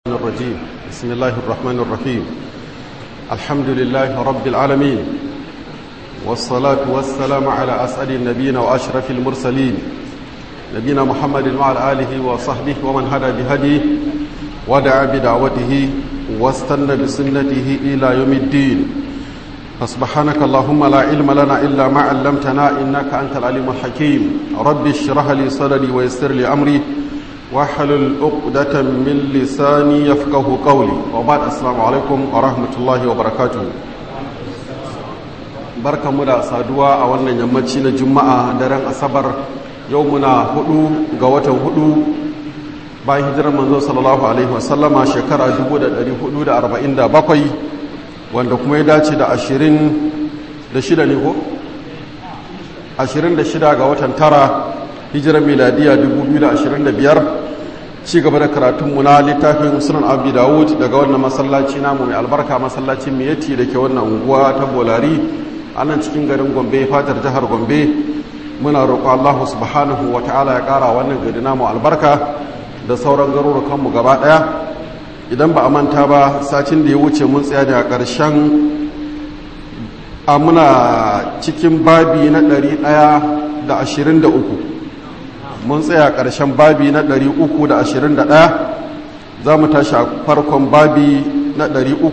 الرجيم بسم الله الرحمن الرحيم الحمد لله رب العالمين والصلاة والسلام على أسعد النبيين وأشرف المرسلين نبينا محمد وعلى آله وصحبه ومن هدى بهديه ودعا بدعوته واستنى بسنته إلى يوم الدين فسبحانك اللهم لا علم لنا إلا ما علمتنا إنك أنت العليم الحكيم رب اشرح لي صدري ويسر لي أمري واحلل عقدة من لساني يفقه قولي وبعد السلام عليكم ورحمة الله وبركاته barka mu da saduwa a wannan yammaci na juma'a daren asabar yau muna hudu ga watan hudu bayan hijirar manzo sallallahu alaihi wasallama shekara 1447 wanda kuma ya dace da 26 ne ko 26 ga watan tara hijirar miladiya 2025 ci gaba da karatunmu na littafin sunan abu dawud daga wannan masallaci namu mai albarka masallacin miyati da ke wannan unguwa ta bolari a nan cikin garin gombe fatar jihar gombe muna roƙo allahu subhanahu wa ta'ala ya ƙara wannan gari namu albarka da sauran garurukanmu gaba ɗaya idan ba a manta ba satin da ya wuce mun tsaya ne a ƙarshen a muna cikin babi na 123 mun tsaya ƙarshen babi na 321 za mu tashi a farkon babi na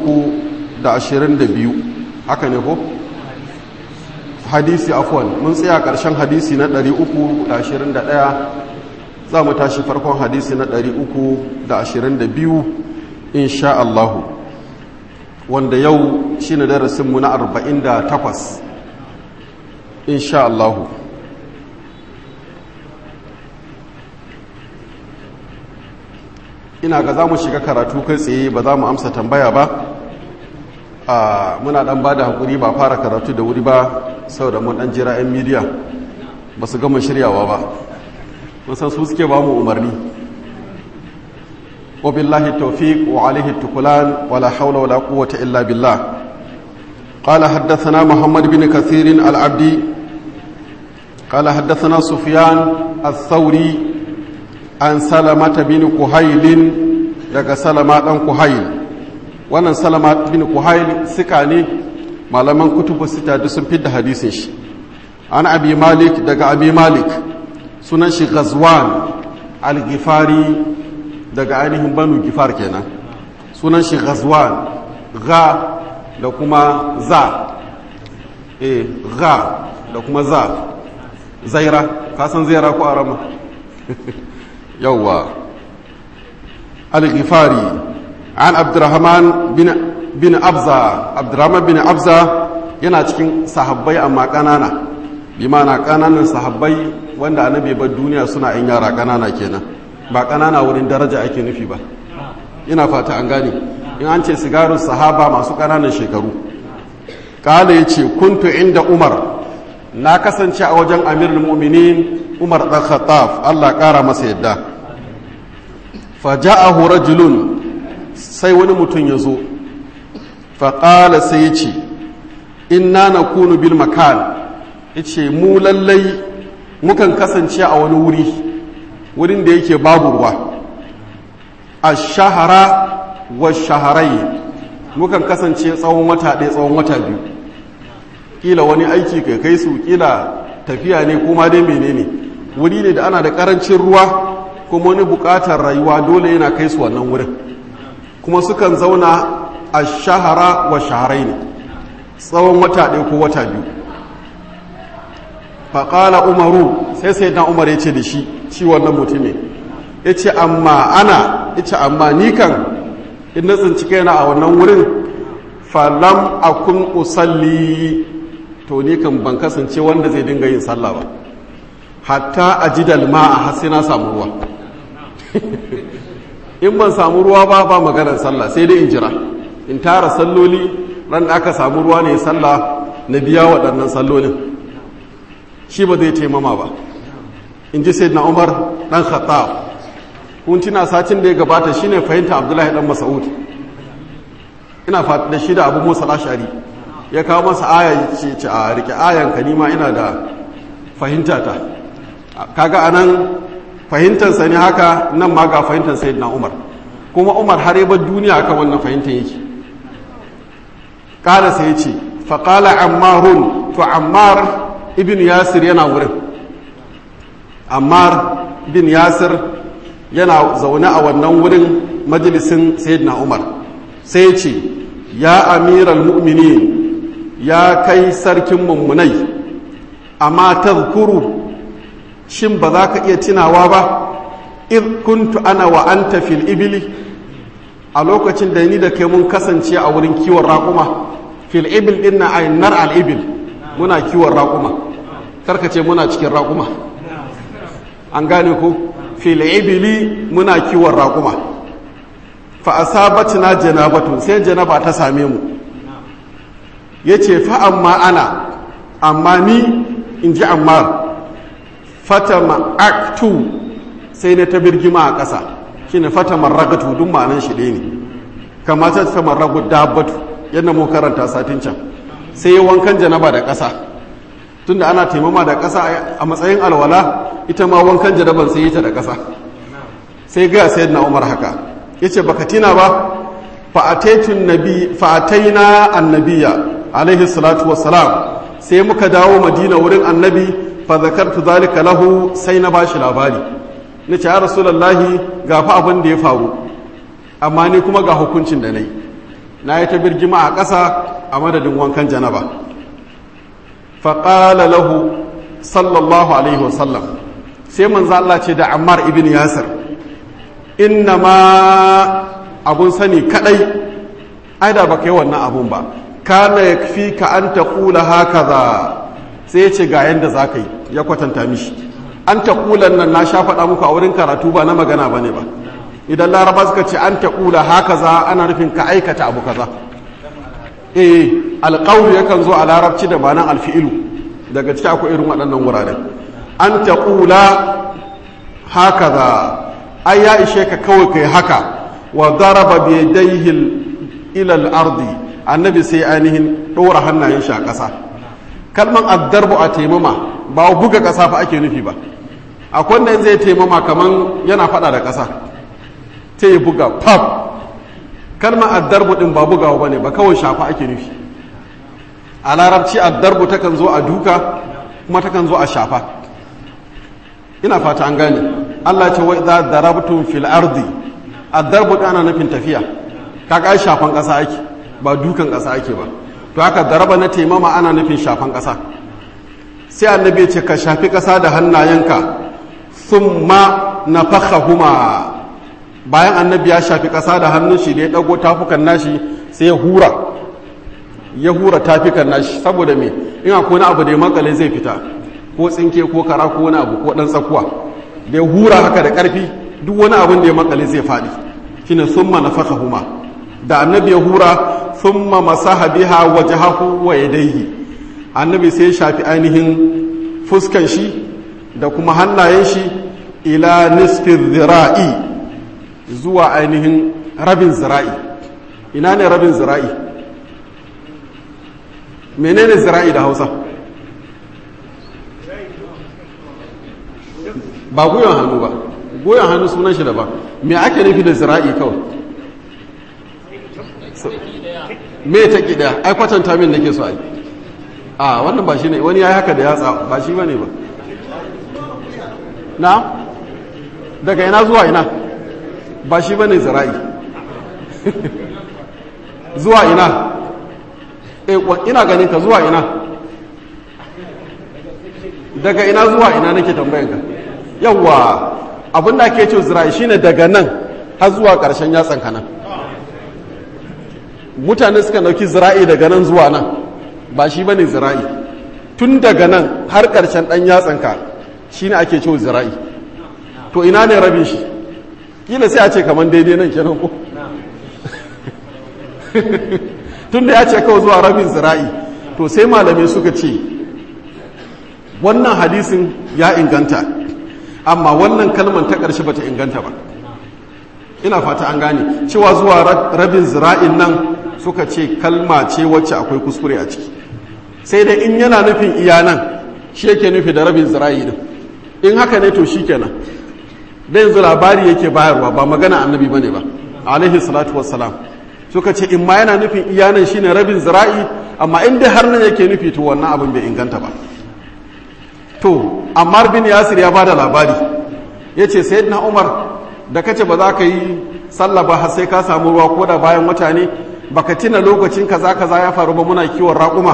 322 haka ne ko? hadisi afwan mun tsaya ƙarshen hadisi na 321 za mu tashi farkon hadisi na 322 insha Allahu wanda yau shi ne darasinmu na 48 insha Allahu ina ga za mu shiga karatu kai tsaye ba za mu amsa tambaya ba a muna dan ba da haƙuri ba fara karatu da wuri ba sau da mun dan jira 'yan midiya ba su gama shiryawa ba musan su suke ba mu umarni wabillahi taufiq wa alaihi tukulan wala haula wala quwwata illa billah قال حدثنا محمد بن كثير العبدي قال حدثنا سفيان الثوري an salamata bin kuhailin daga salama dan kuhail wannan salama bin kuhail suka ne malaman kutubu sita duk sun fidda hadisin shi an abi malik daga abi malik sunan shi ghazwan al-gifari daga ainihin banu gifar kenan sunan shi ghazwan gha da kuma za eh gha da kuma za zaira ka san zaira ko arama yawwa al-ghifari an abdurrahman bin bin abza abdurrahman bin abza yana cikin sahabbai amma kanana bi mana kananan sahabbai wanda annabi bar duniya suna yin yara kanana kenan ba kanana wurin daraja ake nufi ba ina fata an gane in an ce sigarun sahaba masu kananan shekaru kala yace kuntu inda umar na kasance a wajen amirul mu'minin umar ɗan khattab allah ƙara masa yadda faja'ahu rajulun sai wani mutum ya zo faƙala sai ya ce inna na kunu bil makan ya ce mu lallai mukan kasance a wani wuri wurin da yake babu ruwa a shahara wa shaharai mukan kasance tsawon wata ɗaya tsawon wata biyu ƙila wani aiki kai kai su ƙila tafiya ne kuma dai menene wuri ne da ana da karancin ruwa kuma wani bukatar rayuwa dole yana kai su wannan wurin kuma sukan zauna a shahara wa shaharai ne tsawon wata ɗaya ko wata biyu faƙala umaru sai sai na umar ya ce da shi shi wannan mutumin ya ce amma ana ya ce amma ni kan in na tsinci kaina a wannan wurin falam akun usalli to ni kan ban kasance wanda zai dinga yin sallah ba hatta a jidal ma a hasi na samu ruwa in ban samu ruwa ba ba maganar sallah sai dai in jira in tara salloli ran da aka samu ruwa ne sallah na biya waɗannan sallolin shi ba zai taimama ba in ji sai na umar ɗan khattab kun tuna satin da ya gabata shine fahimta abdullahi ɗan mas'ud ina fata da shi da abu musa lashari ya kawo masa aya ce a rike ayan ka nima ina da fahimta ta kaga anan fahimtarsa ne haka nan ma ga fahimtar sayyidina umar kuma umar har yabar duniya akan wannan fahimtar yake kala sai ce faƙala ammarun to ammar ibn yasir yana wurin ammar bin yasir yana zaune a wannan wurin majalisin sayyidina umar sai ce ya amiral mu'minin ya kai sarkin mummunai amma tazkuru shin ba za ka iya tunawa ba id kuntu ana wa anta fil ibili a lokacin da ni da kai mun kasance a wurin kiwon raƙuma fil ibil din na aynar al ibil muna kiwon raƙuma karka ce muna cikin raƙuma an gane ko fil ibili muna kiwon raƙuma fa asabatna janabatu sai janaba ta same mu yace fa amma ana amma ni in ji ammar fata ma'aktu sai na ta birgima a ƙasa shi ne fata marragatu duk ma'anan shi ɗaya ne kamata ta marragu dabbatu yadda mu karanta satin can sai yi wankan janaba da ƙasa tunda ana taimama da ƙasa a matsayin alwala ita ma wankan janaban sai yi ta da ƙasa sai gaya sayar na umar haka ya ce baka tina ba fa'ataina annabiya alaihi salatu wassalam sai muka dawo madina wurin annabi fa zakartu zalika lahu sai na bashi labari nace ya rasulullahi ga fa abin da ya faru amma ni kuma ga hukuncin da nayi na yi ta birgima a ƙasa a madadin wankan janaba fa qala lahu sallallahu alaihi wasallam sai manzo Allah ce da Ammar ibn Yasir inna ma abun sani kadai ai da baka yi wannan abun ba kana yakfi ka an taqula hakaza sai ya ce ga yanda zaka yi ya kwatanta mishi an taqulan nan na sha faɗa muku a wurin karatu ba na magana bane ba idan laraba suka ce an taqula hakaza ana nufin ka aikata abu kaza eh alqawlu yakan zo a larabci da ma'anar alfi'ilu daga ciki akwai irin waɗannan wuraren an taqula hakaza ai ya ishe ka kawai kai haka wa daraba bi yadayhi ila al-ardi annabi sai ainihin ɗora hannayen shi a ƙasa kalman addarbu a taimama ba buga ƙasa fa ake nufi ba akwai wanda zai taimama kaman yana faɗa da ƙasa ta yi buga pap kalman addarbu ɗin ba bugawa ba ne ba kawai shafa ake nufi a larabci addarbu takan zo a duka kuma takan zo a shafa ina fata an gane allah ce wai za darabtun fil ardi addarbu ɗin ana nufin tafiya kaga ai shafan ƙasa ake ba dukan ƙasa ake ba to haka daraba na taimama ana nufin shafan ƙasa sai annabi ce ka shafi ƙasa da hannayenka thumma nafakhahuma bayan annabi ya shafi ƙasa da hannun shi da ya ɗago tafukan nashi sai ya hura ya hura tafukan nashi saboda me in akwai wani abu da ya makale zai fita ko tsinke ko kara ko wani abu ko ɗan tsakuwa da ya hura haka da ƙarfi duk wani abin da ya makale zai faɗi shine summa nafakhahuma da annabi ya hura thumma masaha biha wajhahu wa yadayhi annabi sai ya shafi ainihin fuskan shi da kuma hannayen shi ila nisfi zira'i zuwa ainihin rabin zira'i ina ne rabin zira'i menene zira'i da hausa ba goyon hannu ba goyon hannu sunan shi da ba me ake nufi da zira'i kawai me ta ƙida ai kwatanta min nake so ai a wannan ba shi ne wani ya yi haka da yatsa ba shi ba ne ba na daga ina zuwa ina ba shi ba ne zira'i zuwa ina e ina ganin ka zuwa ina daga ina zuwa ina nake tambayan ka yawwa abinda ake ce zira'i shine daga nan har zuwa ƙarshen yatsan ka nan mutane suka dauki zira'i daga nan zuwa nan ba shi bane zira'i tun daga nan har ƙarshen ɗan yatsanka shi ne ake cewa zira'i to ina ne rabin shi kila sai a ce kamar daidai nan kenan ko tun da ya ce kawai zuwa rabin zira'i to sai malamai suka ce wannan hadisin ya inganta amma wannan kalmar ta ƙarshe bata inganta ba ina fata an gane cewa zuwa rabin zira'in nan suka ce kalma ce wacce akwai kuskure a ciki sai dai in yana nufin iya nan shi yake nufi da rabin zira'i din in haka ne to shi kenan da yanzu labari yake bayarwa ba magana annabi bane ba alaihi salatu wassalam suka ce in ma yana nufin iyanan shine rabin zira'i amma in dai har nan yake nufi to wannan abin bai inganta ba to ammar bin yasir ya bada labari ya ce sayyidina umar da kace ba za ka yi sallah ba har sai ka samu ruwa ko da bayan wata ne baka tina lokacin kaza kaza ya faru ba muna kiwon raƙuma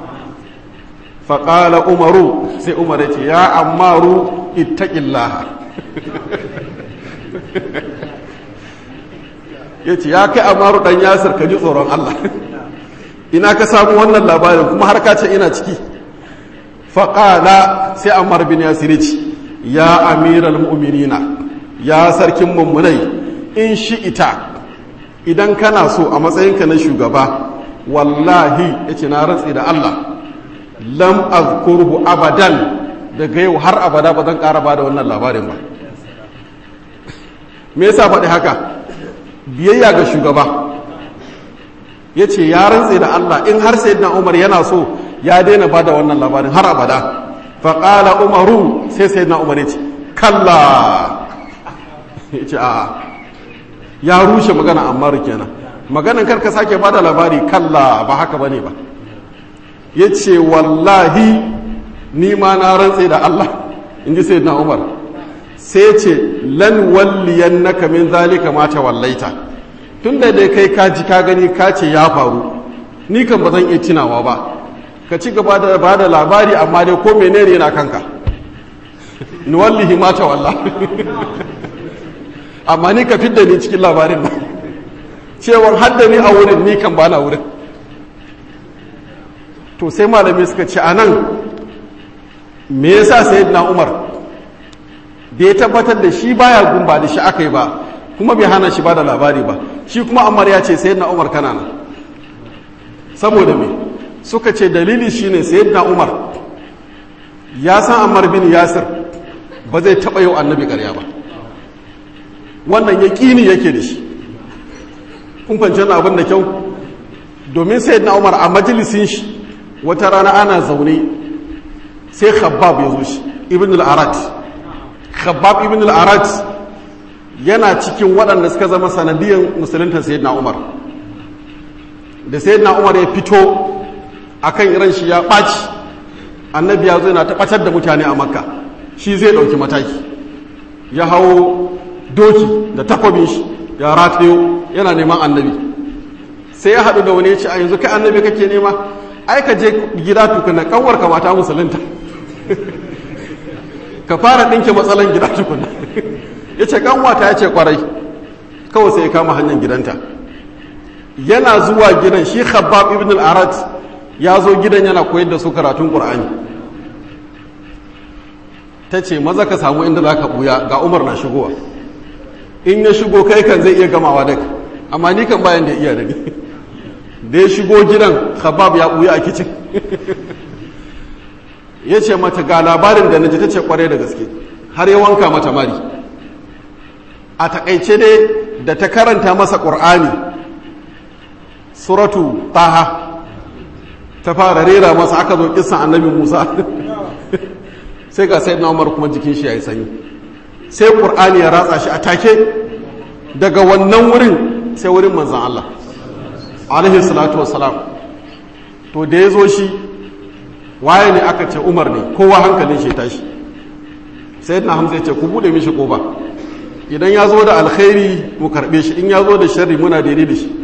faƙala umaru sai umar ya ce ya ammaru ittaqillaha ya ce ya kai amaru dan yasir ka ji tsoron Allah ina ka samu wannan labarin kuma har ka ce ina ciki faƙala sai amar bin yasir ce ya amiral mu'minina ya sarkin mummunai in shi ita idan kana so a matsayinka na shugaba wallahi ya ce na rantsi da Allah lam azkurhu abadan daga yau har abada ba zan ƙara ba da wannan labarin ba me yasa faɗi haka biyayya ga shugaba ya ce ya rantse da Allah in har sai Umar yana so ya daina ba da wannan labarin har abada faƙala umaru sai sai Umar ya ce kalla ya ce a'a ya rushe magana amma kenan maganan karka sake ba da labari kalla ba haka ba ne ba ya ce wallahi ni ma na rantse da Allah in ji sai Umar sai ce lan walliyan naka min zalika ma ta wallaita tun da dai kai ka ji ka gani ka ce ya faru ni kan ba zan iya tunawa ba ka ci gaba da ba da labari amma dai ko menene yana kanka ni wallahi ma ta walla amma ni ka fidda ni cikin labarin ba cewar hadda ni a wurin ni kan bana wurin to sai malamai suka ce a nan me yasa sayyidina umar da ya tabbatar da shi baya gumba da shi aka yi ba kuma bai hana shi ba da labari ba shi kuma ammar ya ce sayyidina umar kana nan saboda me suka ce dalili shine sayyidina umar ya san ammar bin yasir ba zai taɓa yau annabi ƙarya ba wannan ya ƙini yake da shi kun fahimci wannan abin da kyau domin sayyidina umar a majalisin shi wata rana ana zaune sai khabbab ya zo shi ibn al-arat khabbab ibn al-arat yana cikin waɗanda suka zama sanadiyan musulunta sayyidina umar da sayyidina umar ya fito akan iran shi ya ɓaci annabi ya zo yana tabbatar da mutane a makka shi zai ɗauki mataki ya hawo doki da takwabin shi ya ratayo yana neman annabi sai ya haɗu da wani ya ce a yanzu kai annabi kake nema ai ka je gida tukuna kanwar ka mata musulunta ka fara ɗinke matsalan gida tukuna ya ce kanwata ya ce kwarai kawai sai ya kama hanyar gidanta yana zuwa gidan shi khabbab ibn al-arat ya zo gidan yana koyar da su karatun qur'ani ta ce maza ka samu inda za ka buya ga umar na shigowa in ya shigo kai kan zai iya gamawa da amma ni kan bayan da iya da ni da ya shigo gidan khabab ya buya a kicin ya ce mata ga labarin da na ji ta ce kwarai da gaske har ya wanka mata mari a takaice dai da ta karanta masa ƙur'ani suratu taha ta fara rera masa aka zo kisan annabi musa sai ga sai umar kuma jikin shi ya yi sanyi sai ƙur'ani ya ratsa shi a take daga wannan wurin sai wurin manzan Allah alaihi salatu wassalam to da ya zo shi waye ne aka ce umar ne kowa hankalin shi tashi sai na hamza ya ce ku bude mishi koba idan ya zo da alkhairi mu karbe shi in ya zo da sharri muna daidai da shi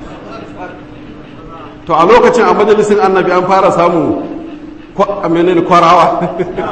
to a lokacin a majalisin annabi an fara samu menene kwarawa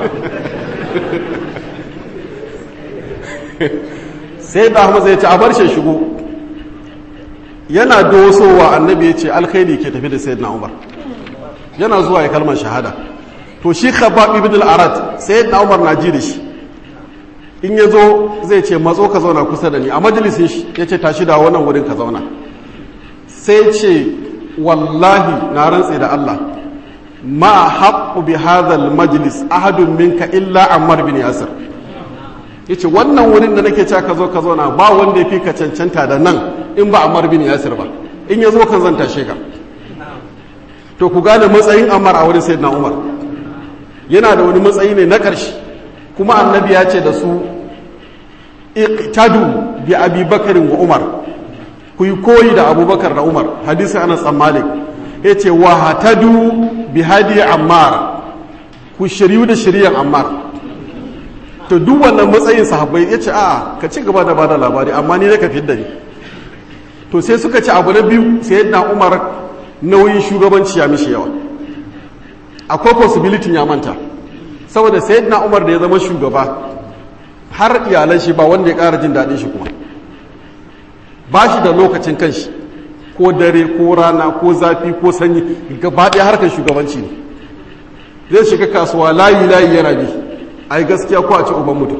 sai da hamza ya ce a bar shi shigo yana dosowa annabi ya ce alkhairi ke tafi da sayyidina umar yana zuwa ya kalmar shahada to shi khabab ibn al-arad sayyidina umar na ji da shi in ya zo zai ce matso ka zauna kusa da ni a majalisin shi ya ce tashi da wannan wurin ka zauna sai ce wallahi na rantse da Allah ma haqqu bi hadha majlis ahadun minka illa ammar bin yasir yace wannan wurin da nake cewa ka zo ka zauna ba wanda ya fi ka cancanta da nan in ba ammar bin yasir ba in ya zo kan zan tashe ka to ku gane matsayin ammar a wurin sayyidina umar yana da wani matsayi ne na ƙarshe kuma annabi ya ce da su iqtadu bi abi bakarin wa umar ku yi koyi da abubakar da umar hadisi anas dan malik ya ce wa hatadu bi hadi ammar ku shiryu da shiryan ammar to duk wannan matsayin sahabbai ya ce a ka ci gaba da bada labari amma ni ne ka fidda ni to sai suka ci abu na biyu sai yadda umar nauyin shugabanci ya mishi yawa akwai possibility ya manta saboda sai yadda umar da ya zama shugaba har iyalan shi ba wanda ya ƙara jin daɗin shi kuma ba shi da lokacin kanshi ko dare ko rana ko zafi ko sanyi gaba ɗaya harkar shugabanci ne zai shiga kasuwa layi layi yana bi a yi gaskiya ko a ci uban mutum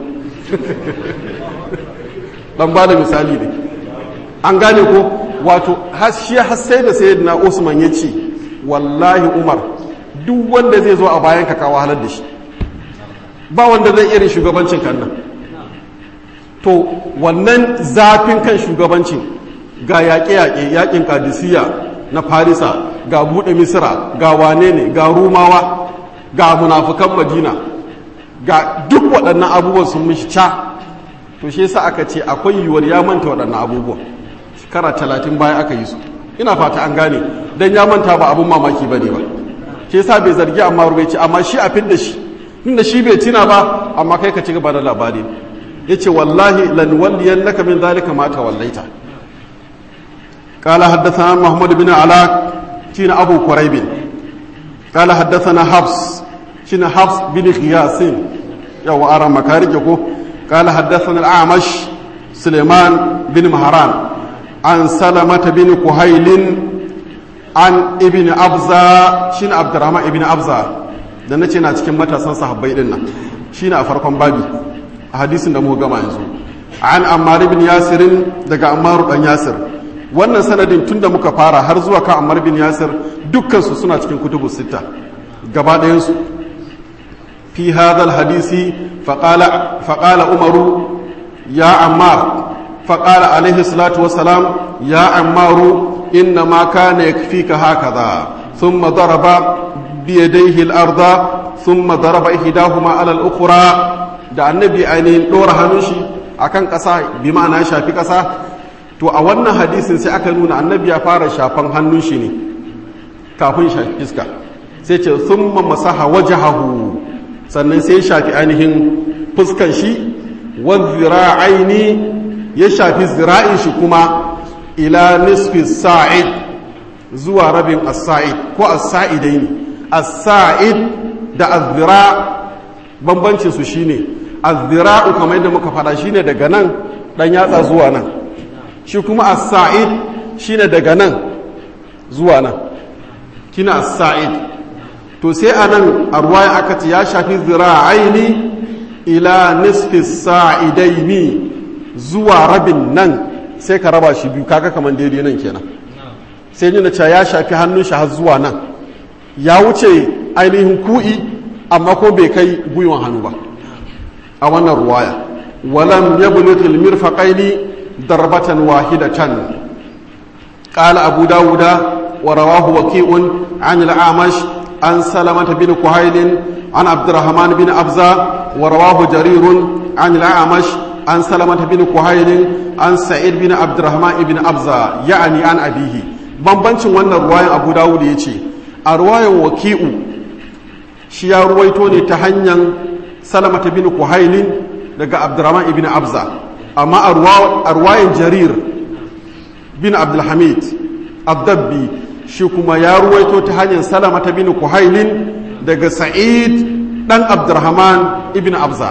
ɗan ba da misali ne an gane ko wato shi sai da sai na usman ya ce wallahi umar duk wanda zai zo a bayan ka kawo halar da shi ba wanda zai irin shugabancin kan nan to wannan zafin kan shugabancin ga yaƙe-yaƙe yaƙin kadisiya na farisa ga buɗe misira ga wane ne ga rumawa ga munafukan madina ga duk waɗannan abubuwan sun mishi ca to shi yasa aka ce akwai yiwuwar ya manta waɗannan abubuwan shekara talatin baya aka yi su ina fata an gane don ya manta ba abin mamaki ba ne ba shi yasa bai zargi amma rubai ce amma shi a fin da shi inda shi bai tina ba amma kai ka ci gaba da labari ya ce wallahi lanwalliyan naka min zalika ma tawallaita قال حدثنا محمد بن علاء شين أبو كريب قال حدثنا حفص شين حفص بن غياس يو أرى مكارجكو قال حدثنا الأعمش سليمان بن مهران عن سلمة بن كهيل عن ابن أبزا شين عبد الرحمن ابن أبزا da na ce na cikin matasan sahabbai din nan shine a farkon babi a hadisin da muka gama yanzu an ammar ibn yasirin daga ammar dan yasir wannan sanadin tun da muka fara har zuwa kan ammar bin yasir dukkansu suna cikin kutubu sita gaba ɗayansu fi hadal hadisi faƙala umaru ya ammar faƙala alaihi salatu wasalam ya ammaru inna ma kana yakfika hakaza thumma daraba biyadayhi al-arda thumma daraba ihdahuma ala al-ukhra da annabi ainihin dora hannun shi akan ƙasa bi ma'ana shafi ƙasa to a wannan hadisin sai aka nuna annabi ya fara shafan hannun shi ne kafin shafi fiska sai ce sun masaha wajahahu sannan sai shafi ainihin fuskan shi aini ya shafi zira'in shi kuma ila nisfi sa'id zuwa rabin as-sa'id ko as-sa'idai ne as-sa'id da az-zira bambancin su shine az-zira'u kamar yadda muka fada shine daga nan dan yatsa zuwa nan shi kuma as-sa'id shine daga nan zuwa nan kina as-sa'id to sai anan a ruwaya aka ce ya shafi zira'aini ila nisfi sa'idaini zuwa rabin nan sai ka raba shi biyu kaga kaman daidai nan kenan sai nuna cewa ya shafi hannun shi har zuwa nan ya wuce ainihin ku'i amma ko bai kai gwiwan hannu ba a wannan ruwaya walam yablughil mirfaqaini ضربة واحدة قال أبو داود ورواه وكيء عن الأعمش عن سلمة بن كهيل عن عبد الرحمن بن أبزة ورواه جرير عن الأعمش عن سلمة بن كهيل عن سعيد بن عبد الرحمن بن أبزة يعني عن أبيه bambancin wannan ruwayan abu dawud ya ce a ruwayan waki'u shi ya ruwaito ne ta hanyar salamata bin kuhailin daga abdurrahman ibn abza amma a ruwayan jarir bin abdulhamid abdabbi shi kuma ya ruwaito ta hanyar salama ta bin kuhailin daga sa'id dan abdurrahman ibn abza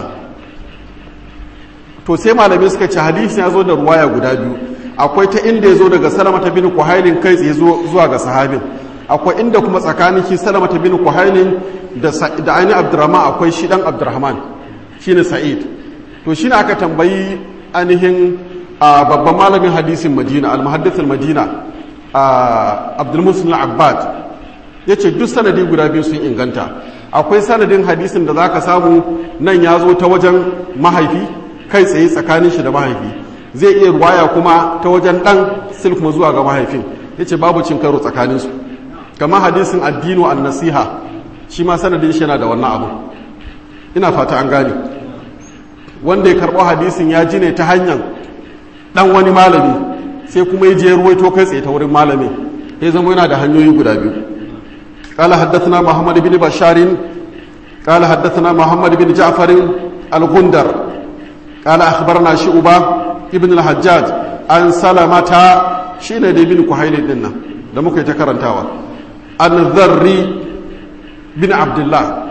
to sai malamai suka ce hadisi ya zo da ruwaya guda biyu akwai ta inda ya zo daga salama ta bin kuhailin kai tsaye zuwa ga sahabin akwai inda kuma tsakanin shi salama ta bin kuhailin da ainihin abdurrahman akwai shi dan abdurrahman shine sa'id to shine aka tambayi ainihin babban malamin hadisin madina al-muhaddithul madina abdulmusul abbad ya ce duk sanadi guda biyu sun inganta akwai sanadin hadisin da za ka samu nan ya zo ta wajen mahaifi kai tsaye tsakanin shi da mahaifi zai iya ruwaya kuma ta wajen ɗan sil kuma zuwa ga mahaifin ya ce babu cin karo tsakaninsu kamar hadisin addinu an nasiha shi ma sanadin shi yana da wannan abu ina fata an gane wanda ya karɓo hadisin ya ji ne ta hanyar ɗan wani malami sai kuma ya je ruwaito kai tsaye ta wurin malamin ya zama yana da hanyoyi guda biyu قال حدثنا محمد بن بشار قال حدثنا محمد بن جعفر الغندر قال أخبرنا شعبة ابن الحجاج عن سلمة شين دي بن كحيل دينا da muka yi ta karantawa an zarri bin abdullah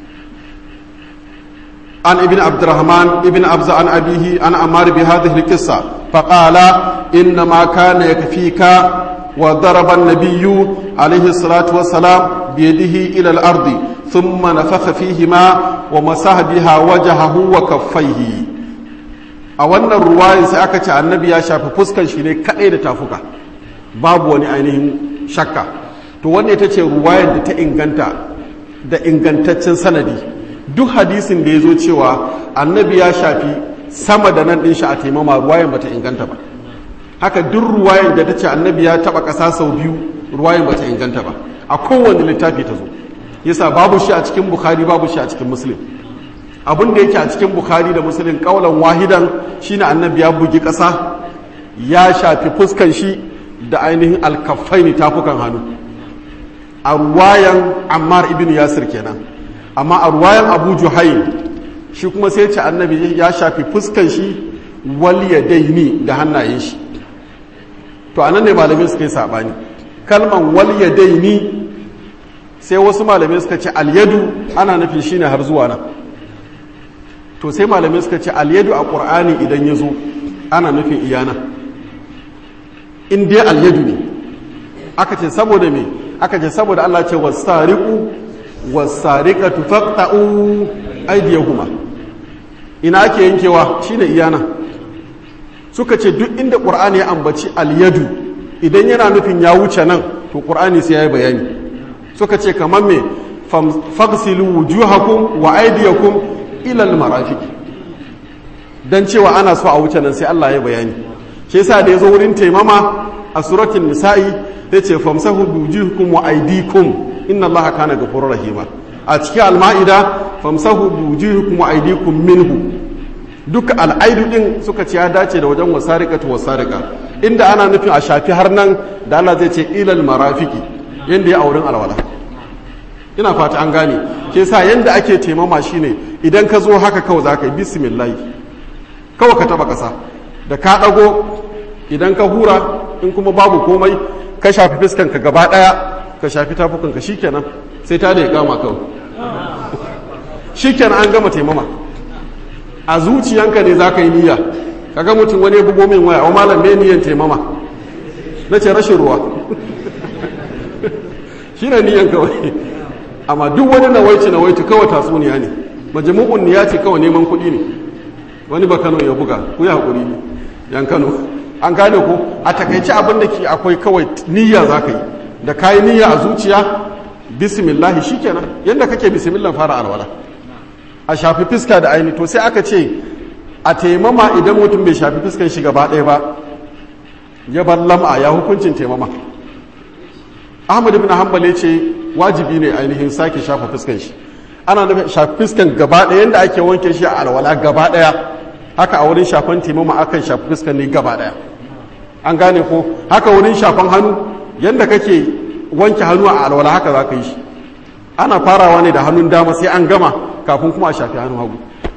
an ibn abdurrahman ibn abza an abihi an amar bi hadhihi alqissa faqala inna ma kana yakfika wa daraba an-nabiyyu alayhi salatu wassalam bi yadihi ila al-ardi thumma nafakha fihima wa masaha biha wajhahu wa kaffaihi a wannan ruwayin sai aka ce annabi ya shafi fuskan shi ne kadai da tafuka babu wani ainihin shakka to wannan ita ce ruwayar da ta inganta da ingantaccen sanadi duk hadisin da ya zo cewa annabi ya shafi sama da nan ɗin shi a taimama ruwayan bata inganta ba haka duk ruwayan da ta ce annabi ya taɓa ƙasa sau biyu ruwayan bata inganta ba a kowane littafi ta zo yasa babu shi a cikin bukhari babu shi a cikin muslim abin da yake a cikin bukhari da muslim kaulan wahidan shine annabi ya bugi ƙasa ya shafi fuskan shi da ainihin alkafaini tafukan hannu a ruwayan ammar ibn yasir kenan amma a ruwayan abu juhaim shi kuma sai ce annabi ya shafi fuskan shi wal yadaini da hannayen shi to anan ne malamai suka yi sabani kalman wal yadaini sai wasu malamai suka ce alyadu ana nufi shine har zuwa nan to sai malamai suka ce alyadu a qur'ani idan ya zo ana nufin iyana in dai alyadu ne aka ce saboda me aka ce saboda Allah ce wasariqu wasariqatu faqta'u aydiyahuma ina ake yankewa shine iyana suka ce duk inda qur'ani ya ambaci alyadu idan yana nufin ya wuce nan to qur'ani sai yayi bayani suka ce kamar me faghsilu wujuhakum wa aydiyakum ila almarafiq dan cewa ana so a wuce nan sai Allah ya bayani shi yasa da yazo wurin taimama a suratul nisa'i yace famsahu wujuhakum wa aydikum inna allaha kana ghafurur rahima a cikin al-ma'ida famsahu wujuhakum wa aydikum minhu duka al'aidu din suka ce ya dace da wajen wasariqatu wasariqa inda ana nufin a shafi har nan da Allah zai ce ilal marafiki yanda ya auren alwala ina fata an gane ke sa yanda ake taimama shine idan ka zo haka kawai za ka yi bismillah kawai ka taba kasa da ka ɗago idan ka hura in kuma babu komai ka shafi fiskanka gaba ɗaya ka shafi tafukanka shikenan sai ta da ya kama kawai shikenan an gama taimama a zuciyanka ne za ka yi niyya kaga mutum wani ya bugo min waya o malam me niyyan taimama na ce rashin ruwa shi ne niyyan kawai amma duk wani nawaici nawaici kawai tatsuniya ne majamu'un niyya ce kawai neman kuɗi ne wani ba kano ya buga ku ya haƙuri ne yan kano an gane ko a takaici abin da ke akwai kawai niyya za ka yi da ka yi niyya a zuciya bismillahi shikenan yadda kake bismillah fara alwala a shafi fiska da aini to sai aka ce a taimama idan mutum bai shafi fiskan shi gaba ɗaya ba ya bar lam'a ya hukuncin taimama ahmad ibn hanbal ya ce wajibi ne ainihin sake shafa fiskan shi ana nufin shafi fiskan gaba ɗaya yadda ake wanke shi a alwala gaba ɗaya haka a wurin shafan taimama akan shafi fiskan ne gaba ɗaya an gane ko haka wurin shafan hannu yadda kake wanke hannu a alwala haka za ka yi shi ana farawa ne da hannun dama sai an gama kafin kuma a shafi hannun hagu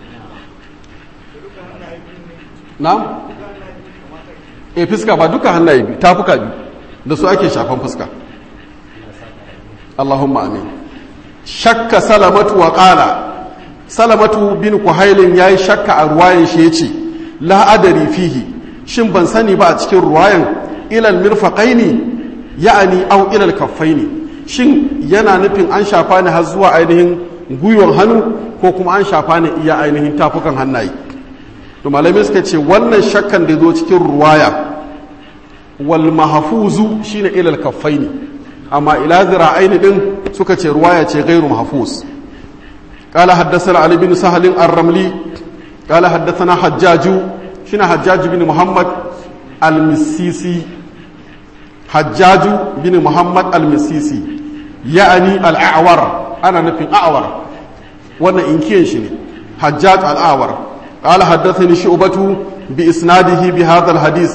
na? e fuska ba duka hannaye biyu tafuka biyu da su ake shafan fuska Allahumma amin shakka salamatu wa qala salamatu bin kuhailin yayi shakka a ruwayan shi yace la adari fihi shin ban sani ba a cikin ruwayan ilal mirfaqaini ya'ani aw ilal kaffaini shin yana nufin an shafa ni har zuwa ainihin gwiwon hannu ko kuma an shafa ni iya ainihin tafukan hannaye to malamai suka ce wannan shakkan da zo cikin ruwaya wal mahfuzu shine ilal kaffaini amma ila zira'aini din suka ce ruwaya ce gairu mahfuz قال حدثنا علي بن سهل الرملي قال حدثنا حجاج شنا حجاج بن محمد المسيسي حجاج بن محمد المسيسي يعني الأعور أنا نفين أعور وانا إنكين شني حجاج الأعور قال حدثني شعبة بإسناده بهذا الحديث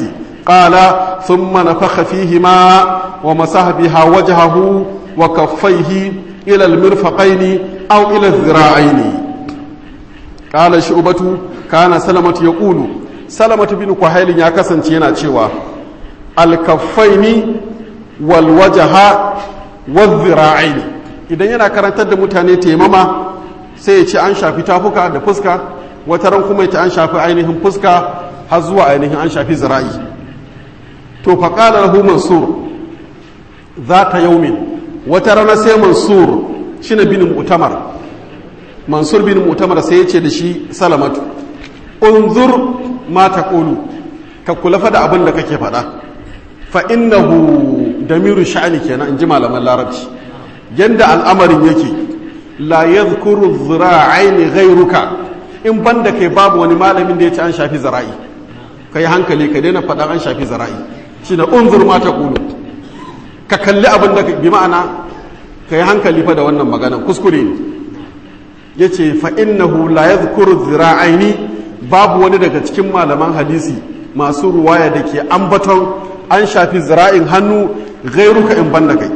قال ثم نفخ فيهما ومسح بها وجهه وكفيه إلى المرفقين أو إلى الذراعين قال شعبة كان سلمة يقول سلمة بن كهيل يا كسن تينا تشوا الكفين والوجه والذراعين idan yana karantar da mutane taimama sai ya ce an shafi tafuka da fuska wata ran kuma ya an shafi ainihin fuska har zuwa ainihin an shafi zira'i to faƙalar lahu mansur za ta yaumin wata rana sai mansur shi na bin mutamar mansur bin mutamar sai ya ce da shi salamatu unzur ma ta ƙolu ka kula fa da abin da kake faɗa fa innahu damiru sha'ani kenan in ji malaman larabci yanda al'amarin yake la yadhkuru dhira'aini ghayruka in banda kai babu wani malamin da ya ce an shafi zara'i kai hankali ka daina faɗa an shafi zara'i shine unzur ma ta ƙulu ka kalli abin da bi ma'ana ka yi hankali fa da wannan magana kuskure ne ya ce fa'innahu la ya zukuru zira'aini babu wani daga cikin malaman hadisi masu ruwaya da ke ambaton an shafi zira'in hannu gairuka in banda kai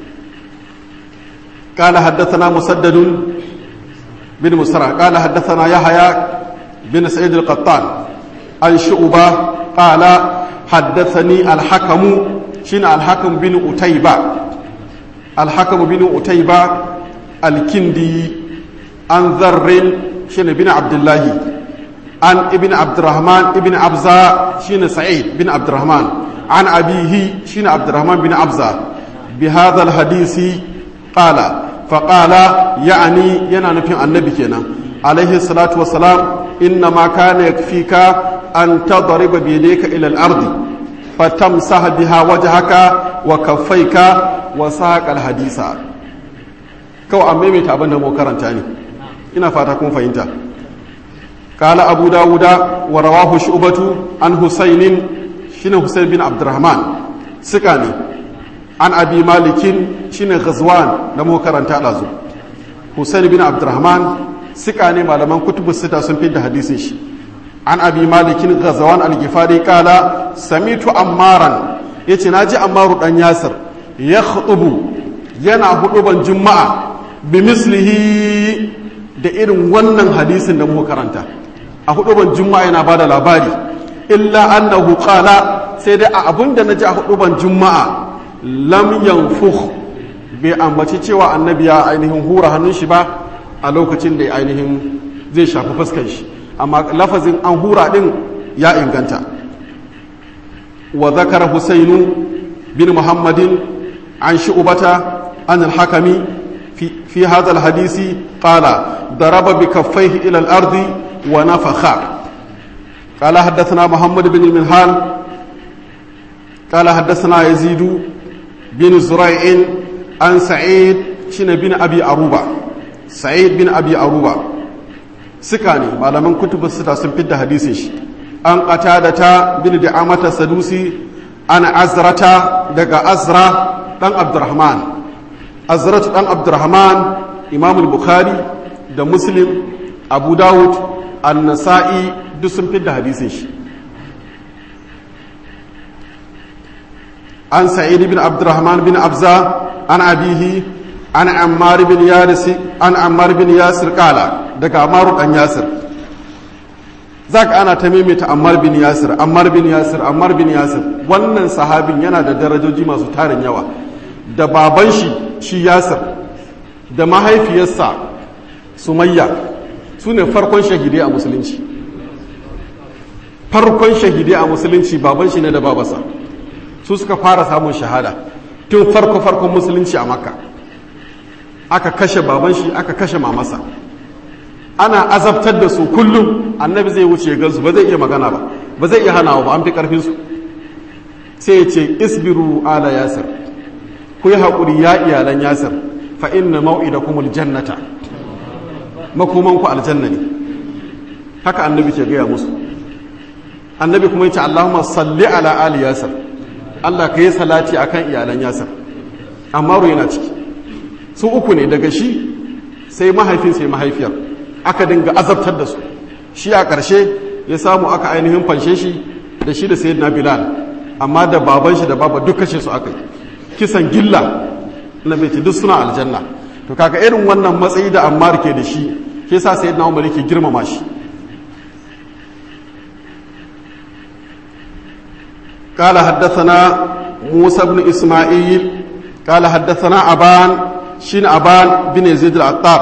قال حدثنا مسدد بن مسرع قال حدثنا يحيى بن سعيد القطان عن شعبة قال حدثني الحكم شين الحكم بن أتيبة الحكم بن أتيبة الكندي عن ذر شين بن عبد الله عن ابن عبد الرحمن ابن عبزة شين سعيد بن عبد الرحمن عن أبيه شين عبد الرحمن بن عبزة بهذا الحديث قال فقال يعني ينا نفي النبي كنا عليه الصلاة والسلام إنما كان يكفيك أن تضرب بيديك إلى الأرض فتمسح بها وجهك وكفيك وساق الحديث كو أمامي تابن مو كرنتاني إنا فاتكم فإنت قال أبو داود ورواه شعبة عن حسين شين حسين بن عبد الرحمن سكاني عن أبي مالك شين غزوان لمو كرنتا لازو حسين بن عبد الرحمن سكاني malaman kutubu sita sun fi da hadisin shi an abi malikin gazawan algifari kala samitu ammaran ya ce na ji ammaru dan yasir ya khutubu yana huduban juma'a bi mislihi da irin wannan hadisin da muka karanta a huduban juma'a yana bada labari illa annahu qala sai dai a abin da na ji a huduban juma'a lam yanfukh bai ambaci cewa annabi ya ainihin hura hannun shi ba a lokacin da ainihin zai shafi fuskar shi amma lafazin an hura din ya inganta wa zakara husainu bin muhammadin an shi'ubata an al-hakami fi hadha al-hadisi qala daraba bi kaffaihi ila al-ardi wa nafakha قال حدثنا محمد بن المنهال قال حدثنا يزيد بن زريع عن سعيد شن بن ابي اروبه سعيد بن ابي اروبه suka ne malaman kutubu sita sun fidda hadisin shi an qatada ta bin da amata sadusi an azrata daga azra dan abdurrahman azratu dan abdurrahman imam bukhari da muslim abu dawud an-nasa'i duk sun fidda hadisin shi an sa'id bin abdurrahman bin abza an abihi an ammar bin yasir an ammar bin yasir kala daga amaru dan yasir zaka ana ta maimaita ammar bin yasir ammar bin yasir ammar bin yasir wannan sahabin yana da darajoji masu tarin yawa da baban shi shi yasir da mahaifiyarsa sumayya su ne farkon shahidai a musulunci farkon shahidai a musulunci baban shi ne da babarsa su suka fara samun shahada tun farko farkon musulunci a makka aka kashe baban shi aka kashe mamasa ana azabtar da su kullum annabi zai wuce gansu ba zai iya magana ba ba zai iya hanawa ba an fi karfinsu sai ya ce isbiru ala yasir ku yi haƙuri ya iyalan yasir fa inna mau'idakumul jannata makomanku aljanna ne haka annabi ke gaya musu annabi kuma yace Allahumma salli ala ali yasir Allah ka yi salati akan iyalan yasir amma yana ciki su uku ne daga shi sai mahaifin sai mahaifiyar aka dinga azabtar da su shi a ƙarshe ya samu aka ainihin fanshe shi da shi da sayyidina bilal amma da baban shi da baba duk kashe su aka yi kisan gilla na bai duk suna aljanna to kaga irin wannan matsayi da ammar ke da shi ke sa sai na umar yake girmama shi قال حدثنا موسى بن إسماعيل قال حدثنا أبان شين أبان بن يزيد العطار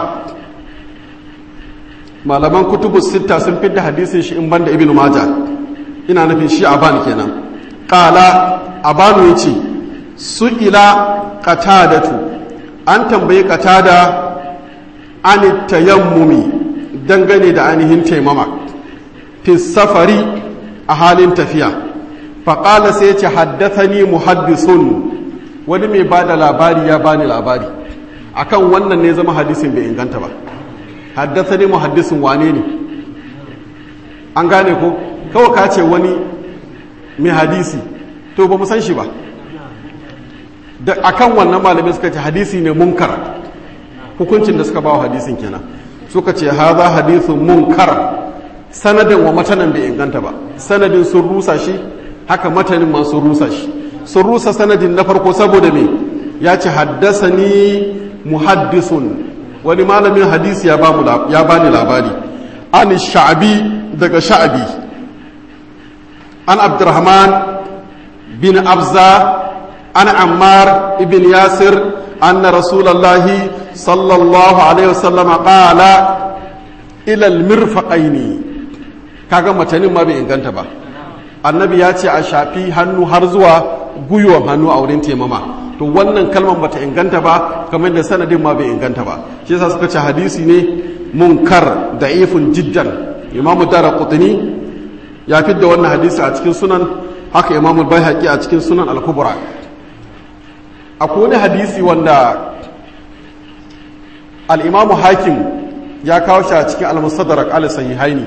malaman kutubu sita sun fidda hadisin shi in banda ibn maja ina nufin shi aban kenan qala abanu yace su ila qatadatu an tambayi qatada an tayammumi dangane da ainihin taimama fi safari a halin tafiya faƙala sai ce haddathani muhaddisun wani mai ba da labari ya bani labari akan wannan ne zama hadisin bai inganta ba haddathani muhaddisun wane ne an gane ko kawai ka ce wani mai hadisi to ba mu san shi ba da akan wannan malamai suka ce hadisi ne munkar hukuncin da suka ba wa hadisin kenan suka ce haza hadisun munkar sanadin wa matanan bai inganta ba sanadin sun rusa shi haka matanin ma sun rusa shi sun rusa sanadin na farko saboda me ya ce haddasa ni muhaddisun wani malamin hadisi ya bani labari an sha'abi daga sha'abi an abdurrahman bin abza an ammar ibn yasir anna rasulallahi sallallahu alaihi wasallam qala ila almirfaqaini kaga matanin ma bai inganta ba annabi ya ce a shafi hannu har zuwa gwiwon hannu a wurin taimama to wannan kalmar bata inganta ba kamar da sanadin ma bai inganta ba shi yasa suka ce hadisi ne munkar da ifin jiddan imamu dara qutni ya fidda wannan hadisi a cikin sunan haka imamu baihaqi a cikin sunan al-kubra akwai wani hadisi wanda al-imamu hakim ya kawo shi a cikin al-mustadrak al-sahihaini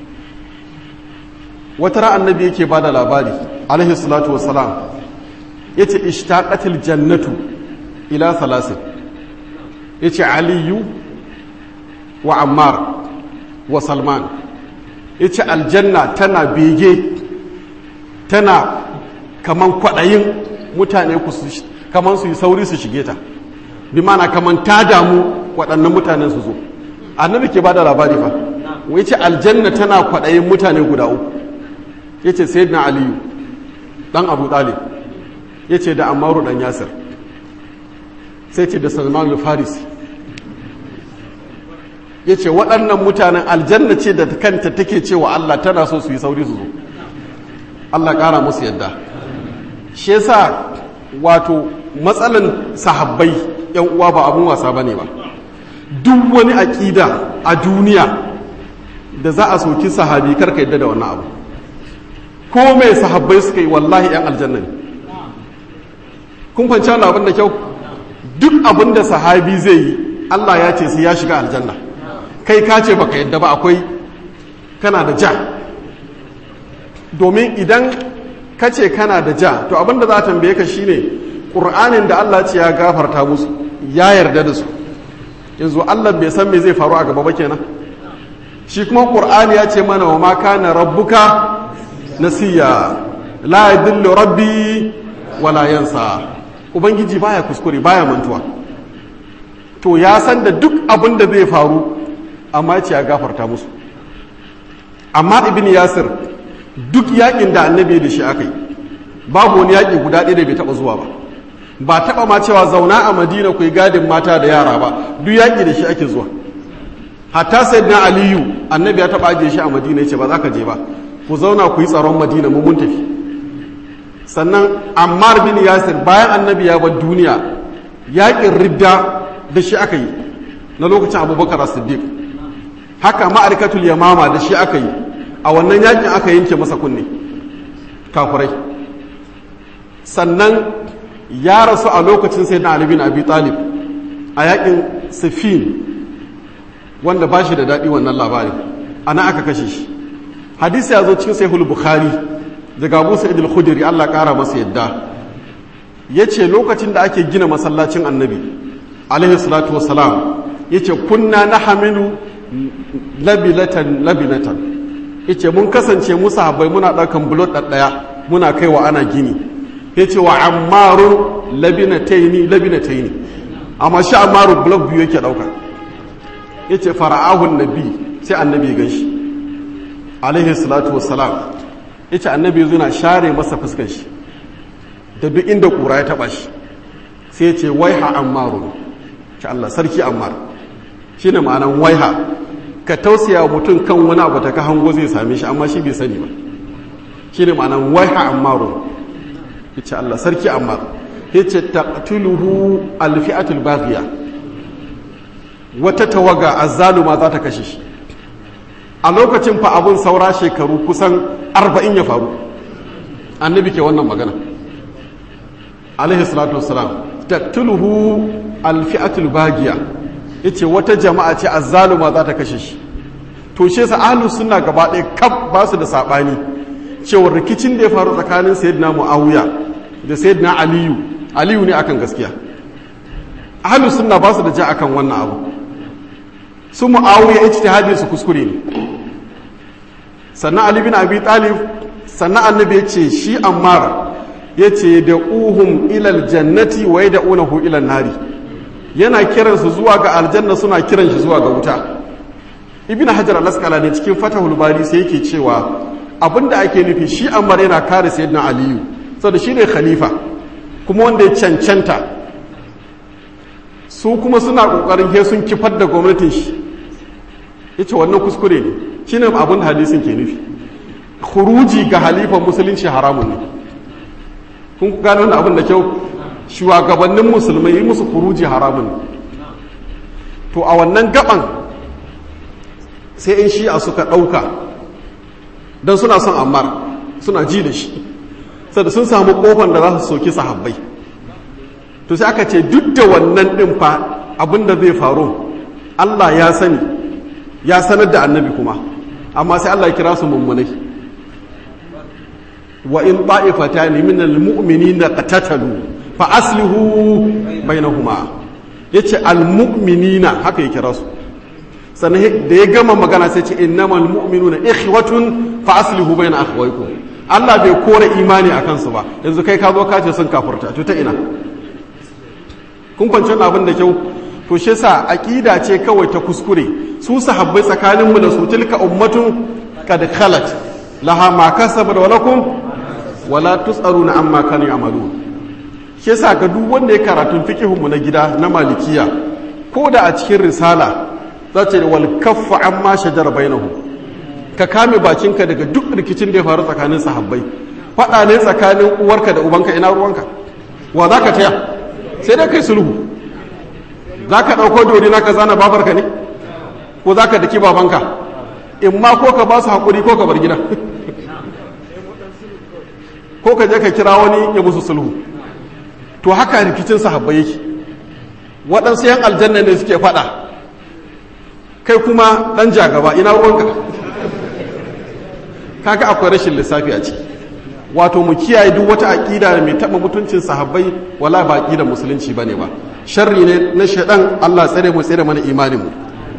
wata ran annabi yake bada labari alaihi salatu wassalam yace ishtaqatil jannatu ila thalasin yace aliyu wa ammar wa salman yace aljanna tana bege tana kaman kwadayin mutane ku kaman su yi sauri su shige ta bi mana kaman ta damu waɗannan mutanen su zo annabi ke bada labari fa yace aljanna tana kwadayin mutane guda uku ya ce sayyidina aliyu ɗan abu ɗalib ya ce da amaru ɗan yasir sai ce da salman farisi ya ce waɗannan mutanen aljanna ce da kanta take cewa allah tana so su yi sauri su zo allah ƙara musu yadda shi yasa wato matsalan sahabbai yan uwa ba abun wasa ba ne ba duk wani aƙida a duniya da za a soki sahabi karka yadda da wannan abu ko mai sahabbai suka yi wallahi 'yan aljanna ne kun kwanci wani abin da kyau duk abin da sahabi zai yi allah ya ce sai ya shiga aljanna kai ka ce baka yadda ba akwai kana da ja domin idan ka ce kana da ja to abin da za a tambaye ka shine ƙur'anin da allah ce ya gafarta musu ya yarda da su yanzu allah bai san me zai faru a gaba ba kenan shi kuma ƙur'ani ya ce mana wa ma kana rabbuka nasiya la yadillu rabbi wala yansa ubangiji baya kuskure baya mantuwa to ya san da duk abin da zai faru amma ce ya gafarta musu amma ibn yasir duk yakin da annabi da shi akai babu wani yaki guda ɗaya da bai taba zuwa ba ba taba ma cewa zauna a madina ku yi gadin mata da yara ba duk yaki da shi ake zuwa hatta sayyidina aliyu annabi ya taba ajiye shi a madina ya ce ba za ka je ba ku zauna ku yi tsaron madina mu mun tafi sannan ammar bin yasir bayan annabi ya bar duniya yaƙin ridda da shi aka yi na lokacin abubakar siddiq haka ma'arikatul yamama da shi aka yi a wannan yaƙin aka yanke masa kunne kafurai sannan ya rasu a lokacin sai na ali bin abi talib a yaƙin sifin wanda ba shi da daɗi wannan labari ana aka kashe shi hadisi ya zo cikin sahihul bukhari daga abu sa'id al-khudri Allah kara masa yadda yace lokacin da ake gina masallacin annabi alaihi salatu wassalam yace kunna nahmilu labilatan labinatan yace mun kasance mu sahabbai muna daukan bulot ɗaya muna kaiwa ana gini ya ce wa ammarun labinataini labinataini amma shi ammarun blok biyu yake ɗauka ya ce fara'ahun nabi sai annabi ya ganshi alaihi salatu wassalam ya ce annabi ya zuna share masa fuskan shi da duk inda ƙura ya taɓa shi sai ya ce waiha ammarun ce Allah sarki ammar shi ne ma'anan waiha ka tausaya wa mutum kan wani abu ta ka hango zai same shi amma shi bai sani ba shi ne ma'anan waiha ammarun ya ce Allah sarki ammar ya ce taqtuluhu alfi'atul baghiya wata tawaga azzaluma za ta kashe shi a lokacin fa abun saura shekaru kusan arba'in ya faru annabi ke wannan magana alaihi salatu wassalam taqtuluhu alfi'atul baghiya yace wata jama'a ce azzaluma za ta kashe shi to shi yasa ahlus sunna gaba ɗaya kaf ba su da sabani cewa rikicin da ya faru tsakanin sayyidina muawiya da sayyidina aliyu aliyu ne akan gaskiya ahlus sunna ba su da ja akan wannan abu su muawiya ijtihadin su kuskure ne sannan ali bin abi talib sannan annabi yace shi ammar yace da uhum ilal jannati wa yad'unahu ila nari yana kiransu zuwa ga aljanna suna kiran shi zuwa ga wuta ibn hajar al-asqalani cikin fatahul bari sai yake cewa abinda ake nufi shi ammar yana kare sayyidina aliyu saboda shi ne khalifa kuma wanda ya cancanta su kuma suna kokarin he sun kifar da gwamnatin shi yace wannan kuskure ne shine abin da hadisin ke nufi khuruji ga halifan musulunci haramun ne kun gano wannan abin da kyau shugabannin musulmai yi musu khuruji haramun ne to a wannan gaban sai in shi'a suka ɗauka don suna son ammar suna ji da shi sada sun samu kofan da za su soki sahabbai to sai aka ce duk da wannan ɗin fa abinda zai faru Allah ya sani ya sanar da annabi kuma amma sai Allah ya kira su mummunai wa in ta'ifatan min almu'minina qatatalu fa aslihu bainahuma yace almu'minina haka ya kira su sannan da ya gama magana sai ce innamal mu'minuna ikhwatun fa aslihu baina akhawaykum Allah bai kore imani a kansu ba yanzu kai ka zo ka ce sun kafurta to ta ina kun kwanci abin da kyau to shi yasa aqida ce kawai ta kuskure su sahabbai tsakanin mu da su tilka ummatun qad khalat laha ma kasabat wa lakum wala tusaruna amma kanu ya'malun shi yasa ga duk wanda ya karatun fiqihun mu na gida na malikiya ko da a cikin risala za ce wal kaffu amma shajara bainahum ka kame bakinka daga duk rikicin da ya faru tsakanin sahabbai faɗa ne tsakanin uwarka da ubanka ina ruwanka wa za ka taya sai dai kai sulhu za ka ɗauko dori na ka zana babarka ne ko za ka daki babanka in ma ko ka ba su haƙuri ko ka bar gida ko ka je ka kira wani ya musu sulhu to haka rikicin sahabbai yake waɗansu yan aljanna ne suke faɗa kai kuma ɗan jagaba ina ruwanka kaga akwai rashin lissafi a ciki wato mu kiyaye duk wata aƙida da mai taɓa mutuncin sahabbai wala ba aƙidar musulunci ba ne ba sharri ne na shaɗan allah tsare mu tsare mana imanin mu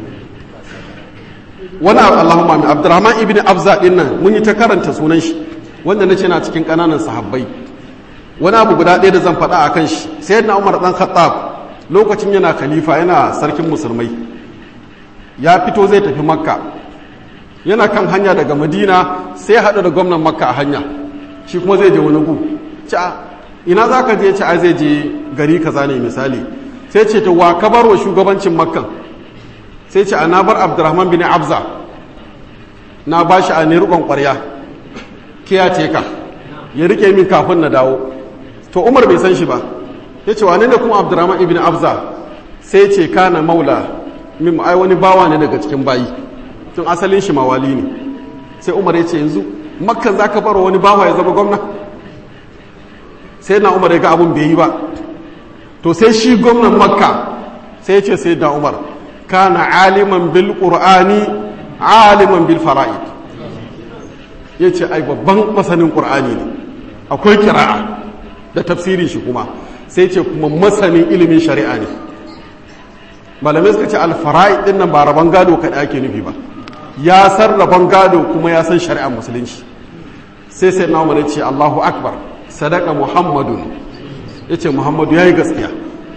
wani allahumma min abdurrahman ibn abza din nan mun yi ta karanta sunan shi wanda na ce na cikin ƙananan sahabbai wani abu guda ɗaya da zan faɗa a kan shi sai na umar ɗan khattab lokacin yana khalifa yana sarkin musulmai ya fito zai tafi makka yana kan hanya daga madina sai haɗu da gwamnan makka a hanya shi kuma zai je wani gu ci ina za ka je ci a zai je gari kaza ne misali sai ce ta wa ka bar wa shugabancin makkan sai ce a na bar abdurrahman bin abza na ba shi a ne rikon ƙwarya kiya teka ya rike min kafin na dawo to umar bai san shi ba ya ce wane ne kuma abdurrahman ibn abza sai ce kana maula min ai wani bawa ne daga cikin bayi tun asalin shi mawali ne sai umar ya ce yanzu makkan za ka baro wani bawa ya zama gwamna sai na umar ya ga abun bai yi ba to sai shi gwamnan makka sai ya ce sai da umar kana aliman bil qur'ani aliman bil fara'id ya ce ai babban masanin qur'ani ne akwai kira'a da tafsirin shi kuma sai ce kuma masanin ilimin shari'a ne malamai suka ce alfara'id din nan ba rabon gado kaɗai ake nufi ba ya san rabon gado kuma ya san shari'ar musulunci sai sai na umar ce Allahu akbar sadaka muhammadun yace muhammadu yayi gaskiya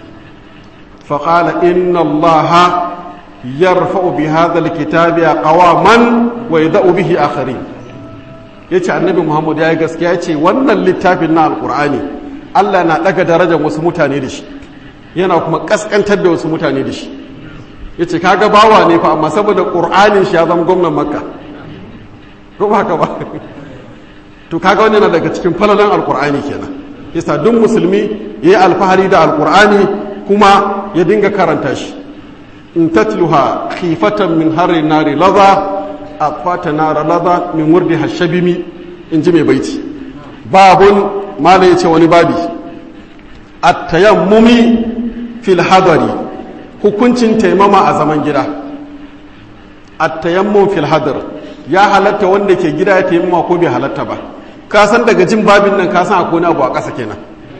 fa qala inna allaha yarfa'u bi hadha alkitabi qawaman wa yad'u bihi akharin yace annabi muhammad yayi gaskiya yace wannan littafin na alqur'ani Allah na daga darajar wasu mutane da shi yana kuma kaskantar da wasu mutane da shi yace kaga bawa ne fa amma saboda qur'anin shi ya zama gwamnan makka ko ba haka ba to kaga wannan na daga cikin falalan alqur'ani kenan yasa duk musulmi yayi alfahari da alqur'ani kuma ya dinga karanta shi in tatluha khifatan min harri nari laza afata nara laza min wurdi hashabimi in ji mai baiti babun mala yace wani babi at-tayammumi fil hadari hukuncin taimama a zaman gida at-tayammum fil hadar ya halatta wanda ke gida ya taimama ko bai halatta ba ka san daga jin babin nan ka san akwai wani abu a ƙasa kenan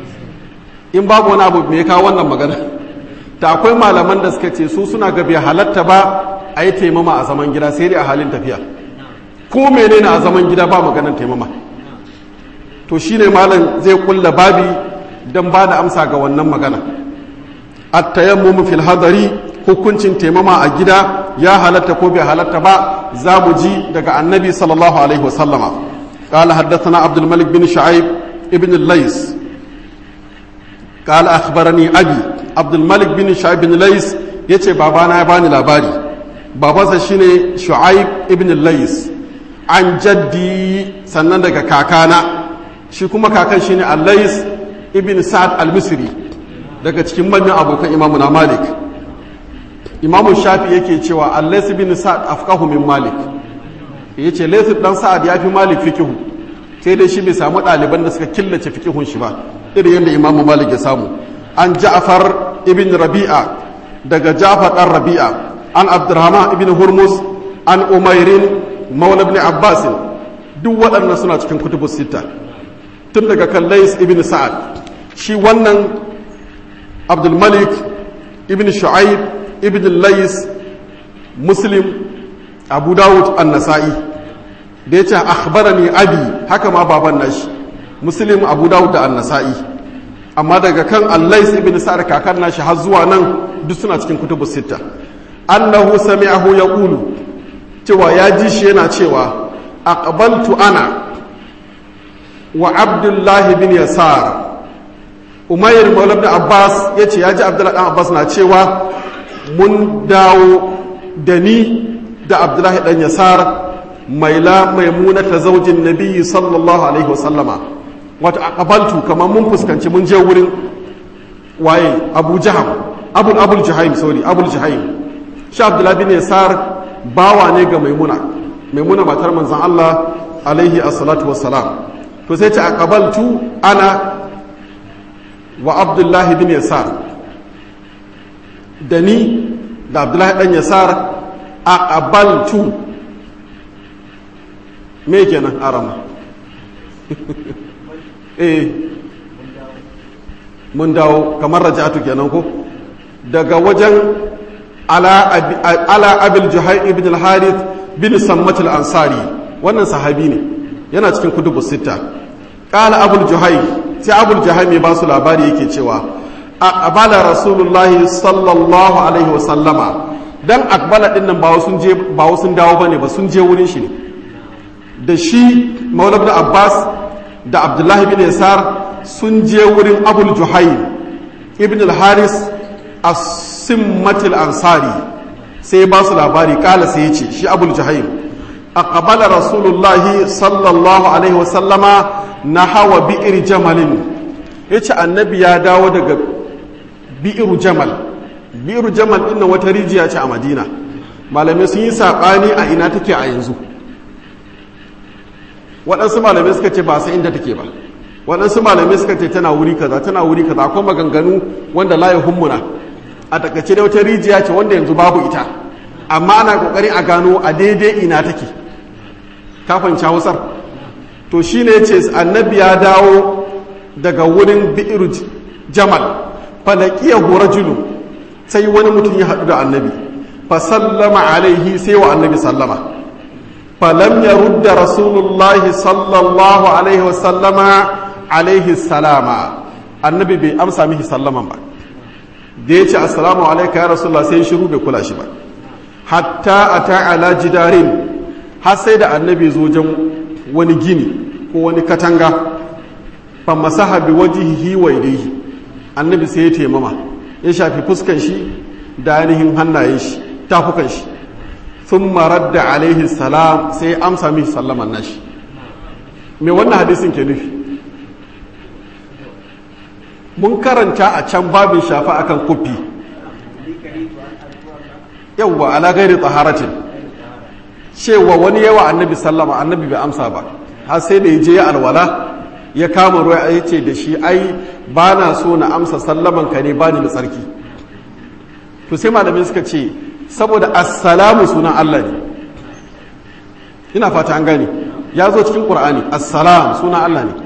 in babu wani abu me ya kawo wannan magana ta akwai malaman da suka ce su suna ga bai halatta ba a yi taimama a zaman gida sai dai a halin tafiya ko menene a zaman gida ba maganar taimama to shine malam zai kulla babi don ba da amsa ga wannan magana at-tayammum fil hadari hukuncin taimama a gida ya halatta ko bai halatta ba za mu ji daga annabi sallallahu alaihi wasallama قال حدثنا عبد الملك بن شعيب ابن الليث قال أخبرني أبي عبد الملك بن شعيب بن الليث يتي بابانا يباني لاباري بابا شيني شعيب ابن الليث عن جدي سنن daga kakana shi kuma kakan shine Allais ibn Sa'ad al-Misri daga cikin manyan abokan Imam na Malik Imam Shafi yake cewa Allais ibn Sa'ad afqahu min Malik yace Lais dan Sa'ad yafi Malik fikihu sai dai shi bai samu ɗaliban da suka killace fikihun shi ba irin yadda Imam Malik ya samu an Ja'far ibn Rabi'a daga Ja'far dan Rabi'a an Abdurrahman ibn Hurmuz an Umairin Maula ibn Abbas duk waɗannan suna cikin kutubus sita tun daga kan Lais ibn Sa'ad shi wannan Abdul Malik ibn Shu'aib ibn Lais Muslim Abu Dawud an-Nasa'i da yace akhbarani abi haka ma baban nashi Muslim Abu Dawud da an-Nasa'i amma daga kan allais ibn sa'ad kakan nashi har zuwa nan duk suna cikin kutubu sita annahu sami'ahu yaqulu cewa ya ji shi yana cewa aqbaltu ana wa abdullah bin yasar umayr maula ibn abbas yace ya ji abdullah dan abbas na cewa mun dawo da ni da abdullah dan yasar maila maimuna ta zaujin nabiyyi sallallahu alaihi wasallama wata aqabaltu kamar mun fuskanci mun je wurin waye abu jaham abul abul jahaim sorry abul jahaim shi abdullahi bin yasar bawa ne ga maimuna maimuna matar manzon Allah alaihi assalatu wassalam to sai ta aqabaltu ana wa abdullahi bin yasar da ni da abdullahi dan yasar aqabaltu me kenan arama eh mun dawo kamar raja'atu kenan ko daga wajen ala abil juhai ibn al-harith bin sammat al-ansari wannan sahabi ne yana cikin kutubu sita qala abul juhai sai abul juhai mai ba su labari yake cewa aqbala rasulullahi sallallahu alaihi wa sallama dan aqbala din nan ba sun je ba sun dawo bane ba sun je wurin shi ne da shi maulana abbas da abdullahi bin yasar sun je wurin abul juhaim ibn al-haris as-simmatil ansari sai ba su labari kala sai ya ce shi abul juhaim aqbala rasulullahi sallallahu alaihi wasallama na hawa bi'ir jamalin yace annabi ya dawo daga bi'ir jamal bi'ir jamal din wata rijiya ce a madina malamai sun yi saɓani a ina take a yanzu waɗansu malamai suka ce ba sai inda take ba waɗansu malamai suka ce tana wuri kaza tana wuri kaza akwai maganganu wanda la ya hummuna a takaice da wata rijiya ce wanda yanzu babu ita amma ana kokari a gano a daidai ina take kafin hausar to shine yace annabi ya dawo daga wurin bi'ir jamal falaqiyahu rajulu sai wani mutum ya haɗu da annabi fa sallama alaihi sai wa annabi sallama falam ya rudda rasulullahi sallallahu alaihi wasallama alaihi salama annabi bai amsa mihi sallaman ba da ya ce assalamu alaika ya rasulullah sai shiru bai kula shi ba hatta a ta'ala jidarin har sai da annabi zo jan wani gini ko wani katanga fa masaha bi wajhihi wa yadihi annabi sai ya taimama ya shafi fuskan shi da ainihin hannayen shi tafukan shi sun marar da alaihi salam sai amsa mishi sallaman nashi me wannan hadisin ke nufi mun karanta a can babin shafa akan kufi yawwa ala gairi taharatin cewa wani yawa annabi sallama annabi bai amsa ba har sai da ya je ya alwala ya kama ruwa ya ce da shi ai ba na so na amsa sallaman ka ne ba ni da tsarki to sai malamai suka ce saboda assalamu sunan Allah ne ina fata an gane ya zo cikin qur'ani assalam sunan Allah ne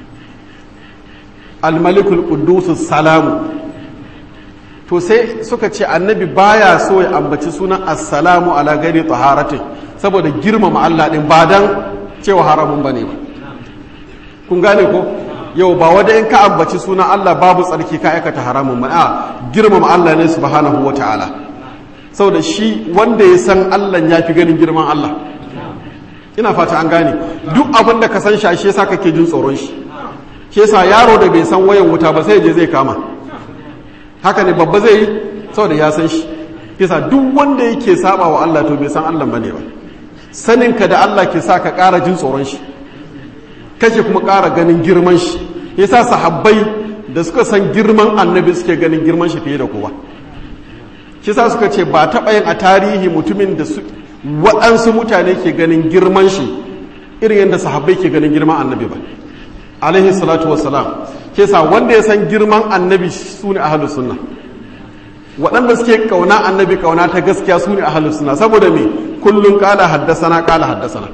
almalikul quddus salamu to sai suka ce annabi baya so ya ambaci sunan assalamu ala gari taharatin saboda girmama Allah din ba dan cewa haramun bane ba kun gane ko yau ba wanda in ka ambaci sunan Allah babu tsarki ka aikata haramun ba a girmama Allah ne subhanahu wataala saboda shi wanda ya san Allah ya fi ganin girman Allah ina fata an gane duk abin da ka san shi shi yasa kake jin tsoron shi shi yasa yaro da bai san wayan wuta ba sai je zai kama haka ne babba zai yi saboda ya san shi yasa duk wanda yake saba wa Allah to bai san Allah bane ba saninka da Allah ke sa ka ƙara jin tsoron shi kake kuma ƙara ganin girman shi yasa sahabbai da suka san girman annabi suke ganin girman shi fiye da kowa shi sa suka ce ba taɓa yin a tarihi mutumin da su waɗansu mutane ke ganin girman shi irin yadda sahabbai ke ganin girman annabi ba alaihi salatu wassalam ke sa wanda ya san girman annabi su ne ahalus sunna waɗanda suke kauna annabi kauna ta gaskiya su ne ahalus sunna saboda me kullum kala haddasana kala haddasana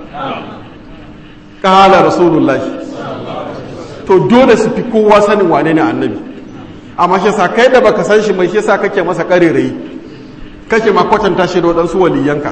kala rasulullahi to dole su fi kowa sanin wane ne annabi amma shi sa kai da baka san shi mai shi sa kake masa karerayi kake ma kwatanta shi da waɗansu waliyanka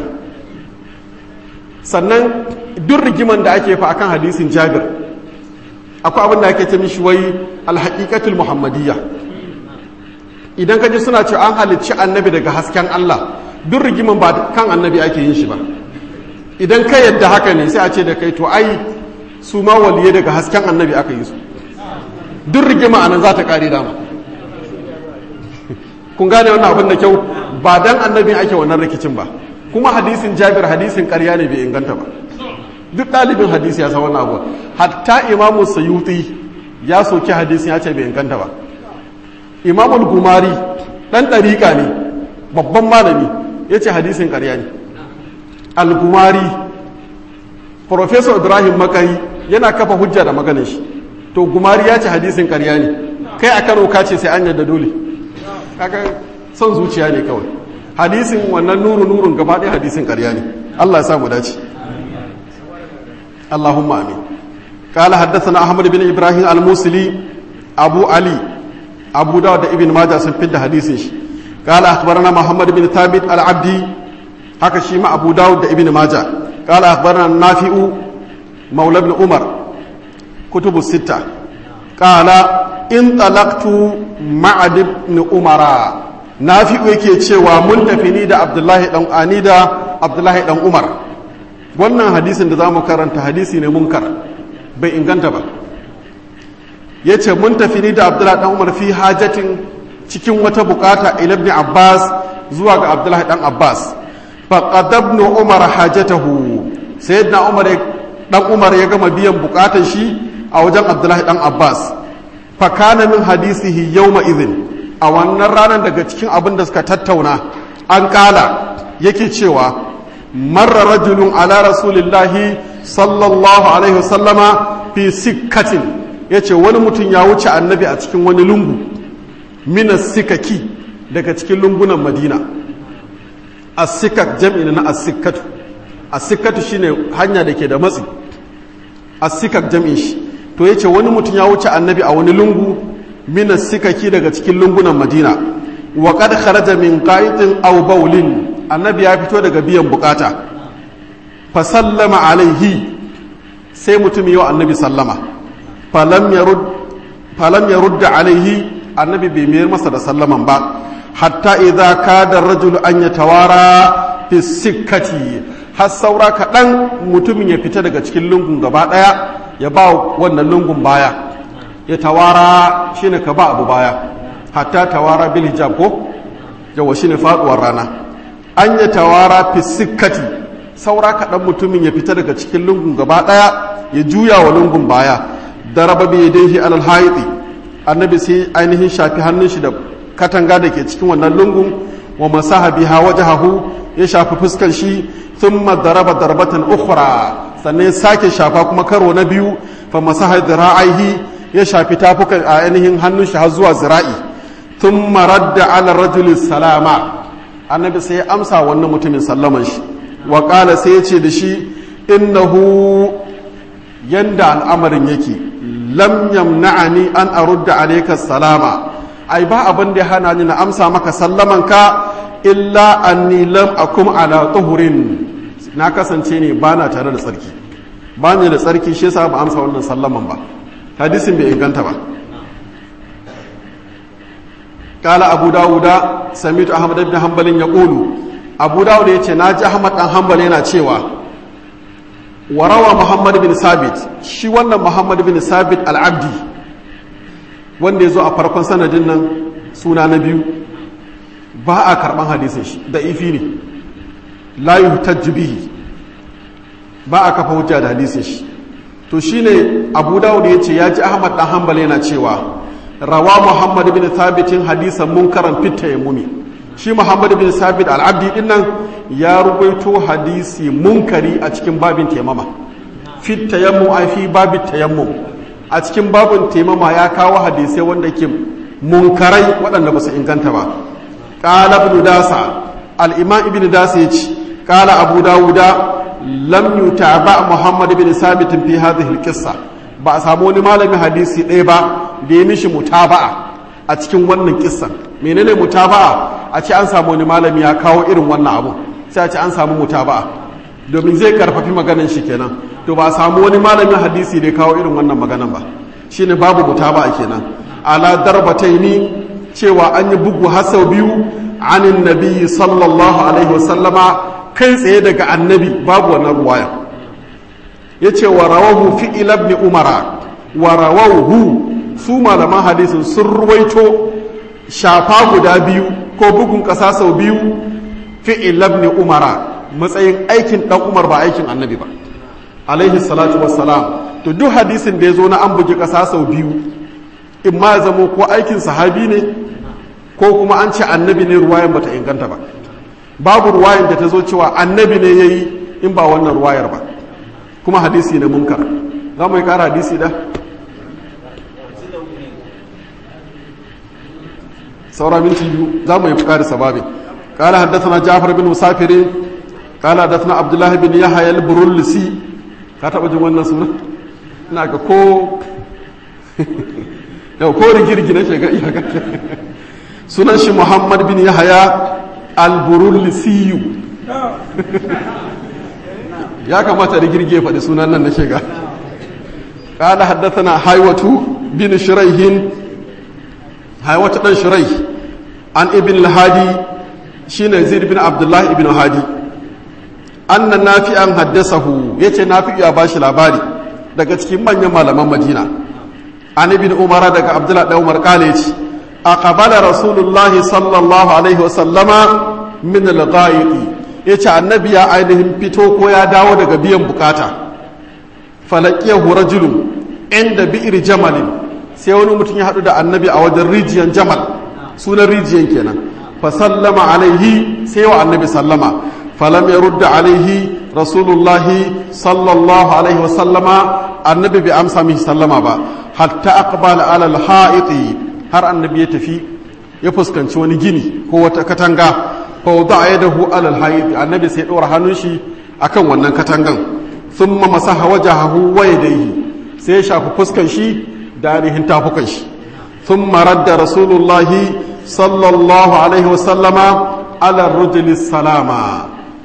sannan duk rigiman da ake fa akan hadisin jabir akwai abin da ake ce mishi wai alhaqiqatul muhammadiyya idan ka ji suna ce an halicci annabi daga hasken Allah duk rigiman ba kan annabi ake yin shi ba idan ka yadda haka ne sai a ce da kai to ai su ma waliyai daga hasken annabi aka yi su duk rigima anan za ta kare dama kun gane wannan abin da kyau ba dan annabi ake wannan rikicin ba kuma hadisin jabir hadisin karya ne bai inganta ba duk ɗalibin hadisi ya san wannan abu hatta imamu sayuti ya soki hadisin ya ce bai inganta ba imamul gumari ɗan ɗariƙa ne babban malami ya ce hadisin karya ne al-gumari professor ibrahim makari yana kafa hujja da maganin shi to gumari ya ce hadisin karya ne kai a kano ka ce sai an yadda dole kaga son zuciya ne kawai hadisin wannan nuru nurun gaba ɗaya hadisin karya ne allah ya sa mu dace اللهم امين قال حدثنا احمد بن ابراهيم الموصلي ابو علي ابو داود ابن ماجه sun fidda hadisin shi قال اخبرنا محمد بن ثابت العبدي haka shi ma abu dawud da ibn maja قال اخبرنا نافع مولى ابن عمر كتب الستة قال انطلقت مع ابن عمر نافع yake cewa mun tafi ni da abdullahi dan ani da abdullahi dan umar wannan hadisin da za mu karanta hadisi ne munkar bai inganta ba ya ce mun tafi ni da abdullahi dan umar fi hajatin cikin wata bukata ila ibn abbas zuwa ga abdullahi dan abbas faqadabnu umar hajatahu sayyidina umar dan umar ya gama biyan bukatan shi a wajen abdullahi dan abbas fa kana min hadisihi yawma idhin a wannan ranar daga cikin abin da suka tattauna an kala yake cewa marra rajulun ala rasulillahi sallallahu alaihi wasallama fi sikkatin ya ce wani mutum ya wuce annabi a cikin wani lungu mina sikaki daga cikin lungunan madina asikak jam'i na asikatu asikatu shine hanya da ke da matsi asikak jam'in shi to ya ce wani mutum ya wuce annabi a wani lungu mina sikaki daga cikin lungunan madina wa kad kharaja min qa'itin aw bawlin annabi ya fito daga biyan bukata fa sallama alaihi sai mutum yi wa annabi sallama falam ya rudda alaihi annabi bai mayar masa da sallaman ba hatta idza kada rajul an ya tawara fi sikkati har saura kaɗan mutumin ya fita daga cikin lungun gaba ɗaya ya ba wannan lungun baya ya tawara shine ka ba abu baya hatta tawara bil hijab ko yawa shine faduwar rana an ya tawara fi sikkati saura kaɗan mutumin ya fita daga cikin lungun gaba ɗaya ya juya wa lungun baya daraba bi yadayhi alal haiti annabi sai ainihin shafi hannun shi da katanga da ke cikin wannan lungun wa masaha biha wajhahu ya shafi fuskar shi thumma daraba darbatan ukhra sannan sake shafa kuma karo na biyu fa masaha dira'aihi ya shafi tafukan a ainihin hannun shi har zuwa zira'i thumma radda ala rajuli salama annabi sai ya amsa wannan mutumin sallaman shi wa qala sai ya ce da shi innahu yanda al'amarin yake lam yamna'ani an arudda alayka salama ai ba abin da ya hana ni na amsa maka sallaman ka illa anni lam akum ala tuhurin na kasance ne ba na tare da tsarki ba ni da tsarki shi yasa ba amsa wannan sallaman ba hadisin bai inganta ba قال أبو داود سميت أحمد بن حنبل يقول أبو داود يتي ناجي أحمد بن حنبل yana cewa warawa muhammad bin sabit shi wannan muhammad bin sabit al'abdi wanda ya zo a farkon sanadin nan suna na biyu ba a karban hadisin shi da ifi ne layu bihi ba a kafa hujja da hadisin shi to shine abu dawud ya ce ya ji ahmad dan hanbal yana cewa rawa muhammad bin sabitin hadisan munkaran fitta ya mumi shi muhammad bin sabit al'abdi din nan ya rubaito hadisi munkari a cikin babin taimama fit tayammum ai fi babin tayammum a cikin babin taimama ya kawo hadisai wanda ke munkarai waɗanda ba su inganta ba qala ibn dasa al-imam ibn dasa yace qala abu dawuda lam yutaba muhammad bin sabit fi hadhihi al-qissa ba a samu wani malamin hadisi ɗaya ba da ya mishi mutaba'a a cikin wannan kissan menene mutaba'a a ce an samu wani malami ya kawo irin wannan abu sai a ce an samu mutaba'a domin zai karfafi maganan shi kenan to ba a samu wani malamin hadisi da ya kawo irin wannan maganan ba shine babu mutaba'a kenan ala darbataini cewa an yi bugu har sau biyu anin nabiyyi sallallahu alaihi wasallama kai tsaye daga annabi babu wannan ruwaya yace wa rawahu fi ibn umara wa rawahu su malaman hadisin sun ruwaito shafa guda biyu ko bugun ƙasa sau biyu fi'il labni umara matsayin aikin ɗan umar ba aikin annabi ba alaihi salatu wassalam to duk hadisin da ya zo na an bugi ƙasa sau biyu in ma ya zamo ko aikin sahabi ne ko kuma an ce annabi ne ruwayan bata inganta ba babu ruwayan da ta zo cewa annabi ne ya yi in ba wannan ruwayar ba kuma hadisi ne munkar za mu yi ƙara hadisi da saura minti biyu za mu yi fukari sababin قال حدثنا جعفر بن مسافر قال حدثنا عبد الله بن يحيى البرولسي ka taba jin wannan sunan ina ga ko yau ko rigirgi na shiga iyaka sunan shi muhammad bin yahaya al-burulisiyu ya kamata rigirgi ya faɗi sunan nan na shiga قال حدثنا حيوة بن شريح حيوة بن شريح عن ابن الهادي شين زيد بن عبد الله ابن هادي أن نافعا حدثه يتي نافع يا باشي labari daga cikin manyan malaman Madina an ibn Umar daga Abdullah da Umar kale ce aqbala Rasulullah sallallahu alaihi wa sallama min al-ghaib yace annabi ya ainihin fito ko ya dawo daga biyan bukata falakiyahu rajulun inda bi'ir jamalin sai wani mutum ya haɗu da annabi a wajen rijiyan jamal sunan rijiyan kenan fa sallama alaihi sai wa annabi sallama falam ya rudda alaihi rasulullahi sallallahu alaihi wa sallama annabi bai amsa mishi sallama ba hatta aqbala ala al-ha'iti har annabi ya tafi ya fuskanci wani gini ko wata katanga fa wada'a yadahu ala al-ha'iti annabi sai ya ɗora hannun shi akan wannan katangan ثم مسح وجهه ويديه sai ya shafi fuskan shi da ainihin tafukan shi ثم رد رسول الله صلى الله عليه وسلم على الرجل السلام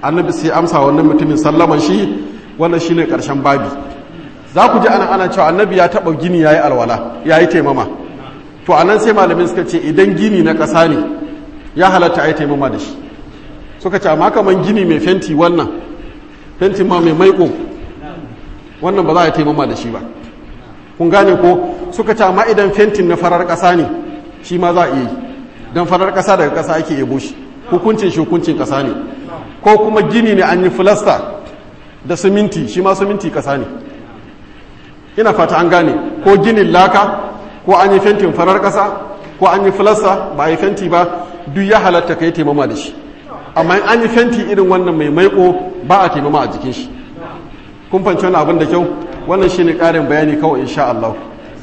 annabi sai amsa wannan mutumin sallaman shi wannan shine karshen babi za ku ji ana ana cewa annabi ya taba gini yayi alwala yayi taimama to anan sai malamin suka ce idan gini na ƙasa ne ya halatta ai taimama da shi suka ce amma kaman gini mai fenti wannan fenti ma mai maiko wannan ba za a taimama da shi ba kun gane ko suka ce amma idan fentin na farar ƙasa ne shi ma za a iya yi don farar ƙasa daga ƙasa ake yabo shi hukuncin shi hukuncin ƙasa ne ko kuma gini ne an yi filasta da siminti shi ma siminti ƙasa ne ina fata an gane ko ginin laka ko an yi fentin farar ƙasa ko an yi filasta ba a yi fenti ba duk ya halatta ka yi taimama da shi amma in an yi fenti irin wannan mai maiko ba a taimama a jikin shi kun fanci wani abin da kyau wannan shi ne ƙarin bayani kawai insha Allah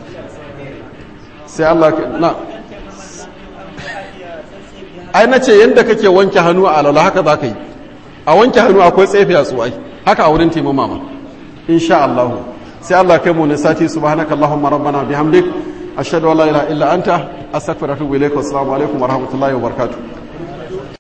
sai Allah na ai na ce yadda kake wanke hannu a alala haka za ka yi a wanke hannu akwai tsefe a tsuwai haka a wurin taimama ma insha Allah sai Allah kai mu ne sati subhanaka allahumma rabbana bihamdik ashhadu an la ilaha illa anta astaghfiruka wa atubu ilaik wa assalamu alaikum wa rahmatullahi wa barakatuh